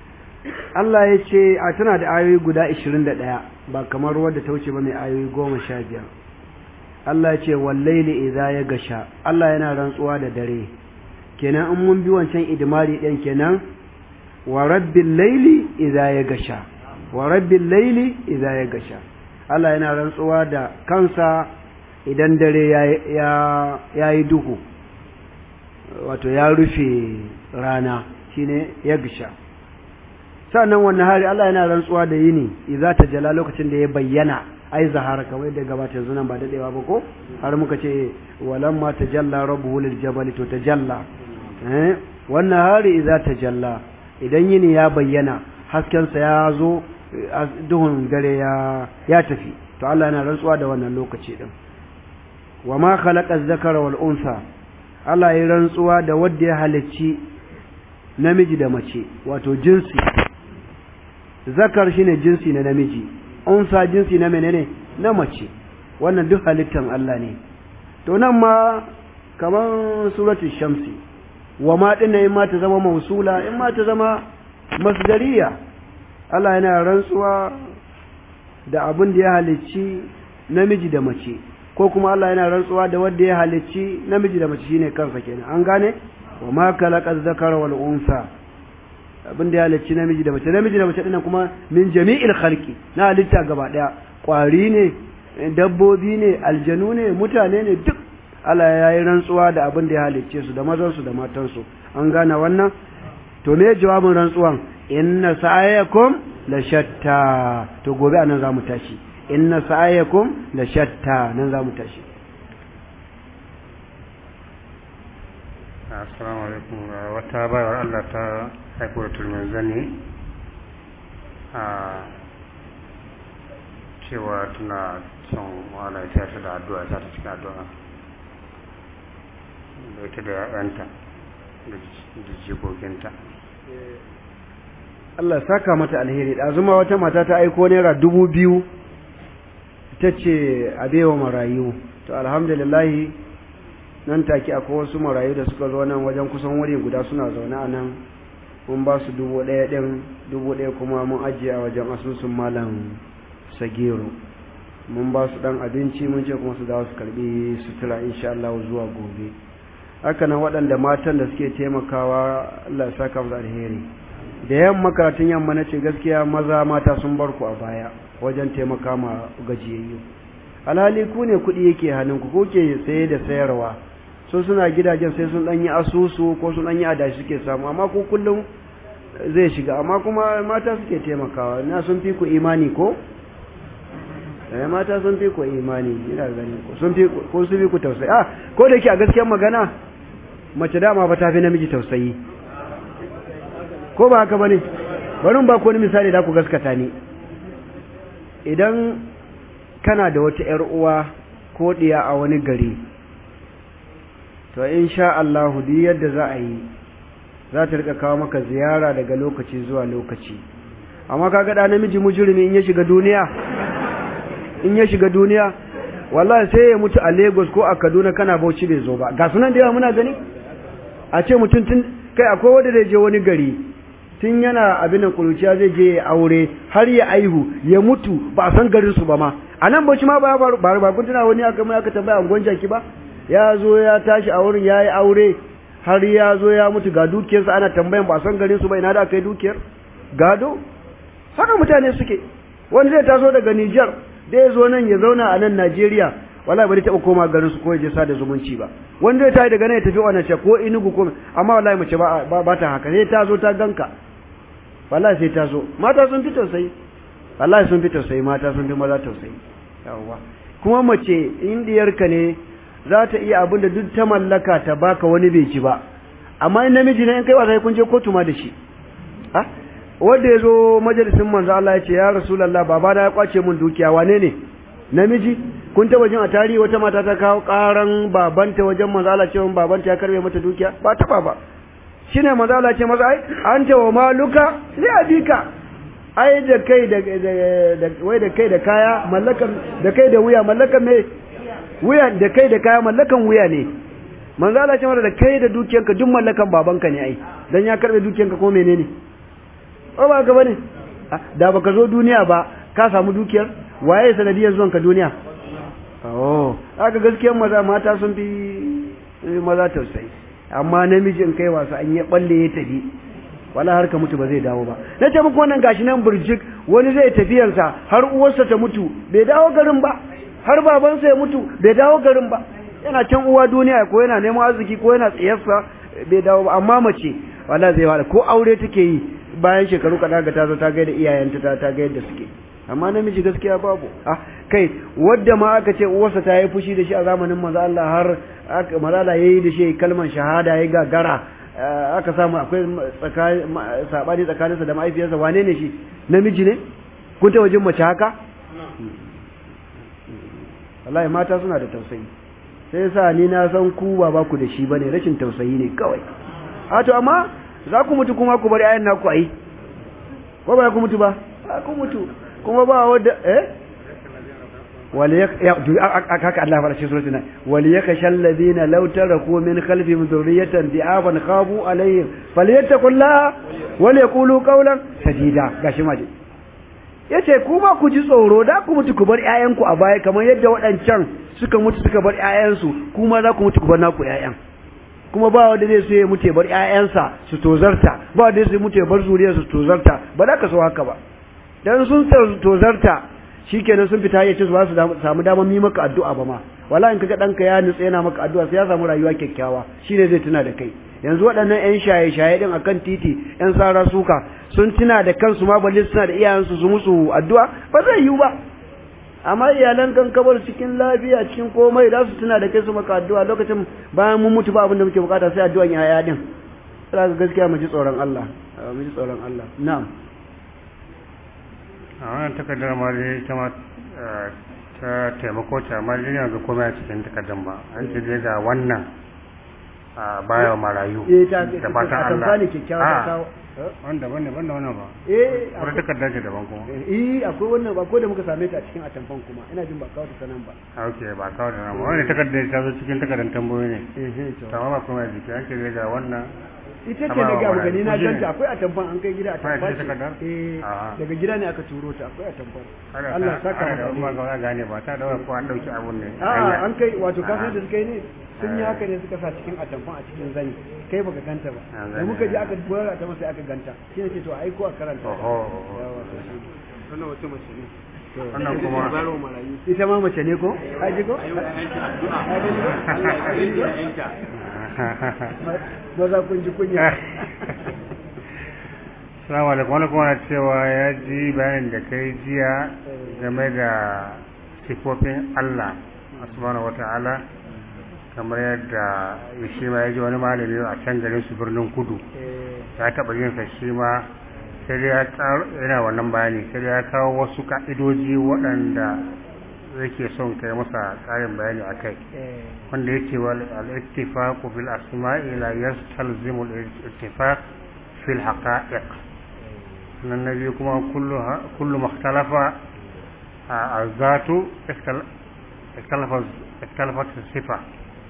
Allah ya ce a tana da ayoyi guda 21 ba kamar wadda ta wuce ba mai ayoyi 15 Allah ya ce wallaili idza ya gasha Allah yana rantsuwa da dare kenan in mun bi wancan idmari din kenan wa rabbil laili idza ya gasha wa rabbil laili idza ya gasha Allah yana rantsuwa da kansa idan dare ya ya yi duhu wato ya rufe rana shine ya gasha sannan wannan hari Allah yana rantsuwa da yini idza tajalla lokacin da ya bayyana ai zahara kamar da gabata yanzu nan ba dadewa ba ko har muka ce walamma tajalla rabbuhu lil jabali to tajalla eh wannan hari idza tajalla idan yini ya bayyana hasken sa ya zo duhun dare ya ya tafi to Allah yana rantsuwa da wannan lokaci din wama khalaqa az-zakara wal unsa Allah ya rantsuwa da wanda ya halicci namiji da mace wato jinsi zakar shine jinsi na namiji unsa jinsi na menene na mace wannan duk halittan Allah ne to nan ma kaman suratul shamsi wa ma dinna in ma ta zama mausula in ma ta zama masdariya Allah yana rantsuwa da abin da ya halicci namiji da mace ko kuma Allah yana rantsuwa da wanda ya halicci namiji da mace shine kansa kenan an gane wa ma khalaqa dhakara wal unsa abin da ya halicci namiji da mace namiji da mace dinnan kuma min jami'il khalqi na halitta gaba daya kwari ne dabbobi ne aljanu ne mutane ne duk Allah ya yi rantsuwa da abin da ya halicce su da mazan su da matan su an gane wannan to me jawabin rantsuwan inna sa'ayakum la shatta to gobe anan zamu tashi inna sa'ayakum la shatta nan zamu tashi assalamu alaikum wata bayar Allah ta haifo da turmin zane a cewa tana son wala ta ta da addu'a ta ta cikin addu'a da ita da ya'yanta da jikokinta Allah saka mata alheri ɗazuma wata mata ta aiko naira dubu biyu ta ce a baiwa marayu to alhamdulillahi nan take akwai wasu marayu da suka zo nan wajen kusan wuri guda suna zaune a nan mun ba su dubu ɗaya ɗin dubu ɗaya kuma mun ajiye a wajen asusun malam sagero mun ba su ɗan abinci mun ce kuma su dawo su karɓi sutura insha Allah zuwa gobe haka nan waɗanda matan da suke taimakawa Allah ya saka musu alheri da yamma karatun yamma na ce gaskiya maza mata sun bar ku a baya wajen taimaka ma gajiyayyu alhali ku ne kuɗi yake hannunku ko ke saye da sayarwa so suna gidajen sai sun ɗanyi asusu ko sun ɗanyi adashi suke samu amma ko kullum zai shiga amma kuma mata suke taimakawa na sun fi ku imani ko eh mata sun fi ku imani ina gani ko sun fi ko sun fi ku tausayi ah ko da yake a gaskiyar magana mace dama ba ta fi namiji tausayi ko ba haka bane bari ba ku wani misali da ku gaskata ni idan kana da wata ‘yar uwa ko ɗiya a wani gari, to in sha Allahu duk yadda za a yi, za ta rika kawo maka ziyara daga lokaci zuwa lokaci. Amma ka gaɗa namiji mujurumi in ya shiga duniya, in ya shiga duniya, wallahi sai ya mutu a Lagos ko a Kaduna kana bauchi bai zo ba. Ga sunan da yawa muna gani? A ce mutum tun kai akwai wanda zai je wani gari, tun yana abin da kuruciya zai je ya aure har ya aihu ya mutu ba a san garin su ba ma a nan bauchi ma ba ba ba kun tuna wani aka mai aka tambaya angon jaki ba ya zo ya tashi a wurin yayi aure har ya zo ya mutu ga dukiyarsa ana tambayan ba a san garin su ba ina da aka yi dukiyar gado haka mutane suke wani zai taso daga Niger da ya zo nan ya zauna a nan Najeriya wallahi bari taɓa koma garin su ko ya je sada zumunci ba wanda ya tayi daga nan ya tafi wannan ko inugu ko amma wallahi mace ba ba ta haka sai ta zo ta ganka wallahi sai ta zo mata sun fi tausayi wallahi sun fi tausayi mata sun fi maza tausayi yawwa kuma mace indiyarka ne za ta iya abin da duk ta mallaka ta baka wani bai ci ba amma in namiji ne in kai wasa kun je kotu ma da shi ah wanda ya zo majalisin manzo Allah ya ce ya rasulullah babana ya kwace min dukiya wane ne namiji kun taba jin a tarihi wata mata ta kawo karan babanta wajen manzo Allah cewa babanta ya karbe mata dukiya ba taba ba shine manzo Allah ce masa ai anta wa maluka li abika ai da kai da da wai da kai da kaya mallakan da kai da wuya mallakan me wuya da kai da kaya mallakan wuya ne manzo Allah ce masa da kai da dukiyanka duk mallakan babanka ne ai dan ya karbe dukiyanka ko menene ko ba ka bane da baka zo duniya ba ka samu dukiyar waye sanadiyar zuwan ka duniya oh aka gaskiyar maza mata sun fi maza tausayi amma namiji in kai wasa an yi balle ya tafi wala har ka mutu ba zai dawo ba na ce muku wannan gashi nan burjik wani zai tafiyarsa har uwarsa ta mutu bai dawo garin ba har babansa ya mutu bai dawo garin ba yana can uwa duniya ko yana neman arziki ko yana tsayarsa bai dawo ba amma mace wala zai wala ko aure take yi bayan shekaru kaɗan ga ta zo ta gaida iyayenta ta ta gaida suke amma namiji gaskiya babu ah kai wadda ma aka ce uwarsa ta yi fushi da shi a zamanin manzo Allah har manzo Allah yayi da shi kalman shahada ya gagara aka samu akwai sabani tsakaninsa da mahaifiyarsa wane ne shi namiji ne kun ta wajen mace haka wallahi mata suna da tausayi sai yasa ni na san ku ba ba ku da shi bane rashin tausayi ne kawai a to amma za ku mutu kuma ku bari ayan naku ai ko ba ku mutu ba ku mutu kuma ba wadda eh haka Allah fara cikin suratul wal yakashal ladina law taraku min khalfihim dhurriyatan di'aban khabu alaihim falyattaqullaha wal yaqulu qawlan sadida gashi ma yace kuma ku ji tsoro da ku mutu ku bar ƴaƴanku a baya kamar yadda waɗancan suka mutu suka bar ƴaƴansu kuma za ku mutu ku bar naku ƴaƴan kuma ba wanda zai so ya mutu ya bar ƴaƴansa su tozarta ba wanda zai mutu ya bar zuriyarsa su tozarta ba za ka so haka ba dan sun tozarta shikenan sun fita yace ba su samu damar yi maka addu'a ba ma wala in kaga danka ya nutsa yana maka addu'a sai ya samu rayuwa kyakkyawa shine zai tuna da kai yanzu waɗannan ƴan shaye-shaye din akan titi ƴan sara suka sun tuna da kansu ma balle suna da iyayensu su musu addu'a ba zai yiwu ba amma iyalan kan kabar cikin lafiya cikin komai za su tuna da kai su maka addu'a lokacin bayan mun mutu ba abin da muke bukata sai addu'an yaya din sai gaskiya mu ji tsoron Allah mu ji tsoron Allah na'am a wannan takardar ma dai ta ma ta taimako ta amma dai yanzu komai a cikin takardar ba an ce dai ga wannan a baya marayu da fatan Allah a wanda bane banda wannan ba eh wani takardar ce daban kuma eh akwai wannan ba ko da muka same ta a cikin atamfan kuma ina jin ba kawo ta sanan ba ok ba kawo da nan ba wani takardar ta zo cikin takardar tambayoyi ne eh to amma ba komai a jiki an ce dai ga wannan ita ce na ga gani na ganta akwai atamfan an kai gida Akwai a atamfa cikin takardar? ce eh A'a. daga gida ne aka turo ta akwai atamfan Ana Allah ta- saka ana da maka kuma alheri. ga gane ba ta da ko an dauki abun ne A'a an kai wato A'a. kafin da suka yi ne sun yi Eh. haka ne suka sa cikin atamfan a cikin zani kai baka ganta ba Ah, da zani, muka je ah. aka bura ta masa aka ganta shi ne ce to aiko a karanta Oho. Yawa, to shi. wannan wata mace ne wannan kuma baro marayu ita ma mace ne ko ka ji ko ayyuka yanki addu'a Allah ya kare ki yanka maza kun ji kunya Salamu alaikum wani kuma na cewa ya ji bayanin da kai jiya game da sifofin Allah subhanahu wa ta'ala kamar yadda shi ma ya ji wani malami a can garin su birnin kudu Eh, ya taɓa yin sa shi ma sai dai ya tsaro yana wannan bayani sai dai ya kawo wasu ka'idoji waɗanda yake son kai masa ƙarin bayani a kai eh, wanda yake wal al-ittifaq fil asma'i la yastalzimu al-ittifaq fil haqa'iq nan na biyu kuma kullu kullu makhtalafa azatu ikhtalafa ikhtalafa sifa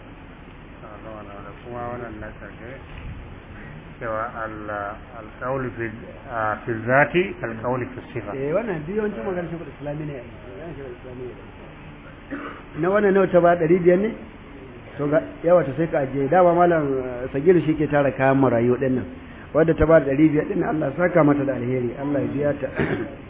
kuma wannan na karshe cewa al-qawl fi fi zati al-qawl fi sifa eh wannan biyu yawancin maganar shekul islami ne yawan shekul islami ne na wannan nawa ta ba ɗari biyar ne to ga yawa ta sai ka ajiye dama malam eh, sagiru shi ke tara kayan marayu ɗin nan wadda ta ba ɗari biyar ɗin nan Allah saka mata da alheri Allah ya biya ta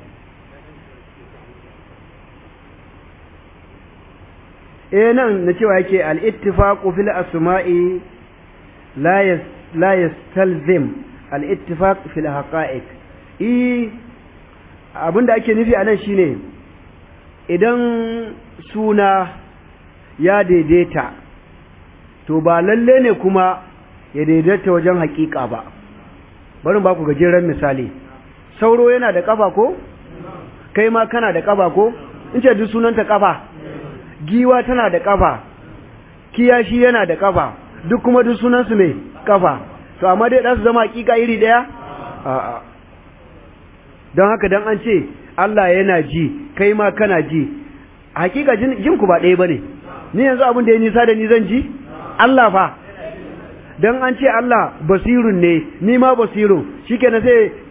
eh nan na cewa yake al-ittifaqu fil asma'i la yas la yastalzim al-ittifaq fil haqa'iq eh abinda ake nufi a nan shine idan suna ya daidaita to ba lalle ne kuma ya daidaita wajen hakika ba bari ba ku gajeren misali sauro yana da kafa ko kai ma kana da kafa ko in ce duk sunanta kafa giwa tana da kafa kiyashi yana da kafa duk kuma duk sunansu mai kafa to amma dai za su zama hakika iri daya a'a don haka dan an ce Allah yana ji kai ma kana ji hakika jin jin ku ba ɗaya bane ni yanzu abin da ya nisa da ni zan ji Allah fa dan an ce Allah basirun ne ni ma basirun shikenan sai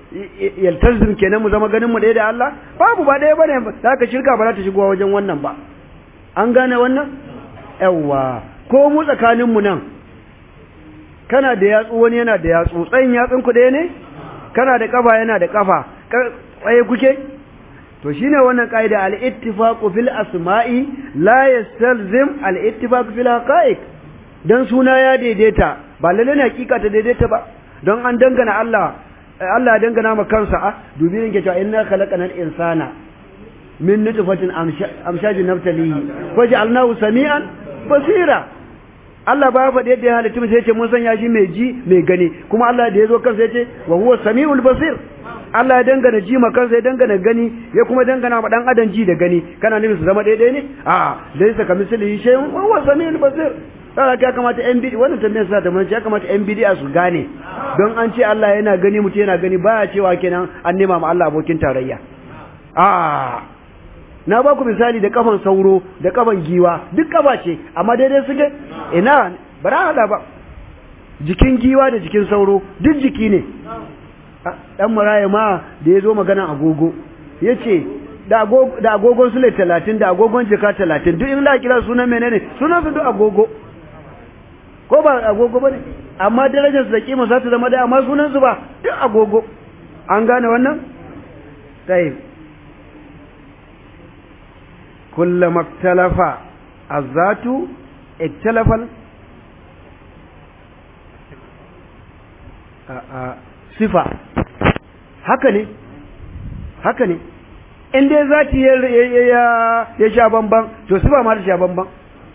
yaltazim kenan mu zama ganin mu ɗaya da Allah babu ba ɗaya bane za ka shirka ba za ta shigo wajen wannan ba an gane wannan yawwa ko mu tsakanin mu nan kana da yatsu wani yana da yatsu tsayin yatsun ku ɗaya ne kana da kafa yana da kafa tsaye kuke to shine wannan kaida al-ittifaqu fil asma'i la yastalzim al-ittifaqu fil haqa'iq dan suna ya daidaita ba lalle ne hakika ta daidaita ba don an dangana Allah Allah ya dangana ma kansa a dubi ne ke cewa inna khalaqanal insana min nutfatin amshajin naftalihi waja'alnahu sami'an basira Allah ba ya faɗi yadda ya halitta sai ya ce mun sanya shi mai ji mai gani kuma Allah da ya zo kansa ya ce wa huwa sami'ul basir Allah ya dangana ji ma kansa ya dangana gani ya kuma dangana ma dan adam ji da gani kana nufin su zama daidai ne a laysa kamislihi shay'un wa huwa sami'ul basir sai ya kamata yan bidi wannan tambayar sa ta mun ya kamata yan bidi su gane don an ce Allah yana gani mutum yana gani baya cewa kenan an nema ma Allah abokin tarayya a na ba ku misali da kafan sauro da kafan giwa duk kafa ce amma daidai suke ina ba za hada ba jikin giwa da jikin sauro duk jiki ne dan maraya ma da ya zo magana agogo ya ce da agogon sule talatin da agogon jika talatin duk in la kira sunan menene sunan su duk agogo ko ba agogo ba ne amma darajar su da kima za ta zama da amma sunan su ba duk agogo an gane wannan tayyib كلما اختلف الذات اختلف sifa haka ne haka ne in dai zati ya sha bamban to sifa ma ta sha bamban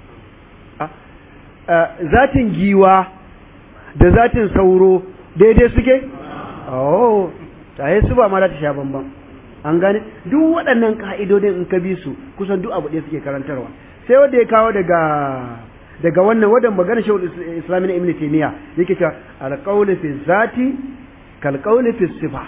zatin giwa da zatin sauro daidai suke oh taye sifa ma ta sha bamban an gane duk waɗannan ka'idodin in ka bi su kusan duk abu ɗaya suke karantarwa sai wanda ya kawo daga daga wannan wadan magana shawul islami na ibn taymiya yake cewa alqawlu fi zati kal qawli fi sifa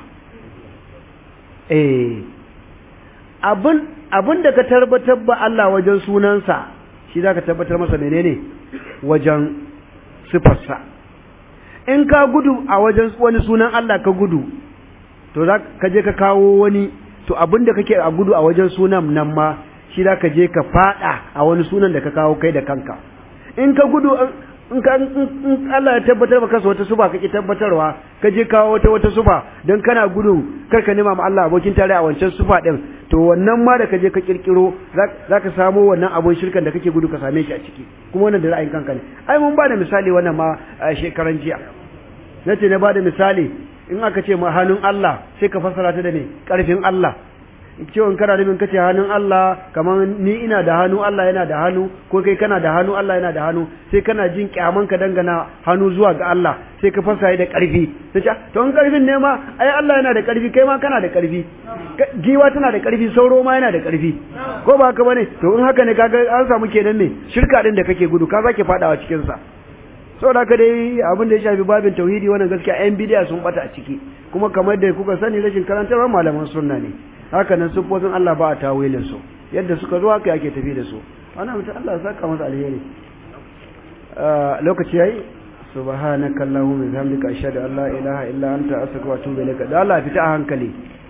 eh abun abun da ka tabbatar ba Allah wajen sunansa shi zaka tabbatar masa menene wajen sifarsa in ka gudu a wajen wani sunan Allah ka gudu to za ka je ka kawo wani to abinda kake a gudu a wajen sunan nan ma shi za ka je ka fada a wani sunan da ka kawo kai da kanka in ka gudu in ka in Allah ya tabbatar maka kansa wata suba kake tabbatarwa ka je kawo wata wata suba dan kana gudun kar ka nema ma Allah abokin tare a wancan sufa din to wannan ma da ka je ka kirkiro za ka samo wannan abun shirkan da kake gudu ka same shi a ciki kuma wannan da ra'ayin kanka ne ai mun ba da misali wannan ma shekaran jiya nace na ba da misali in aka ce ma hannun Allah sai ka fassara ta da me karfin Allah cewa in kana nufin kace hannun Allah kamar ni ina da hannu Allah yana da hannu ko kai kana da hannu Allah yana da hannu sai kana jin kyaman ka dangana hannu zuwa ga Allah sai ka fassara da karfi sai to in karfin ne ma ai Allah yana da karfi kai ma kana da karfi giwa tana da karfi sauro ma yana da karfi ko ba haka bane to in haka ne kaga an samu kenan me shirka din da kake gudu ka zake fadawa cikin sa saboda haka dai abin da ya shafi babin tauhidi wannan gaskiya yan bidiya sun bata a ciki kuma kamar da kuka sani rashin karantarwar malaman sunna ne haka nan sufofin Allah ba a tawilin su yadda suka zo haka yake tafi da su ana mutum Allah ya saka masa alheri lokaci yayi subhanakallahumma wa bihamdika ashhadu an la ilaha illa anta astaghfiruka wa atubu ilaik da Allah fita a hankali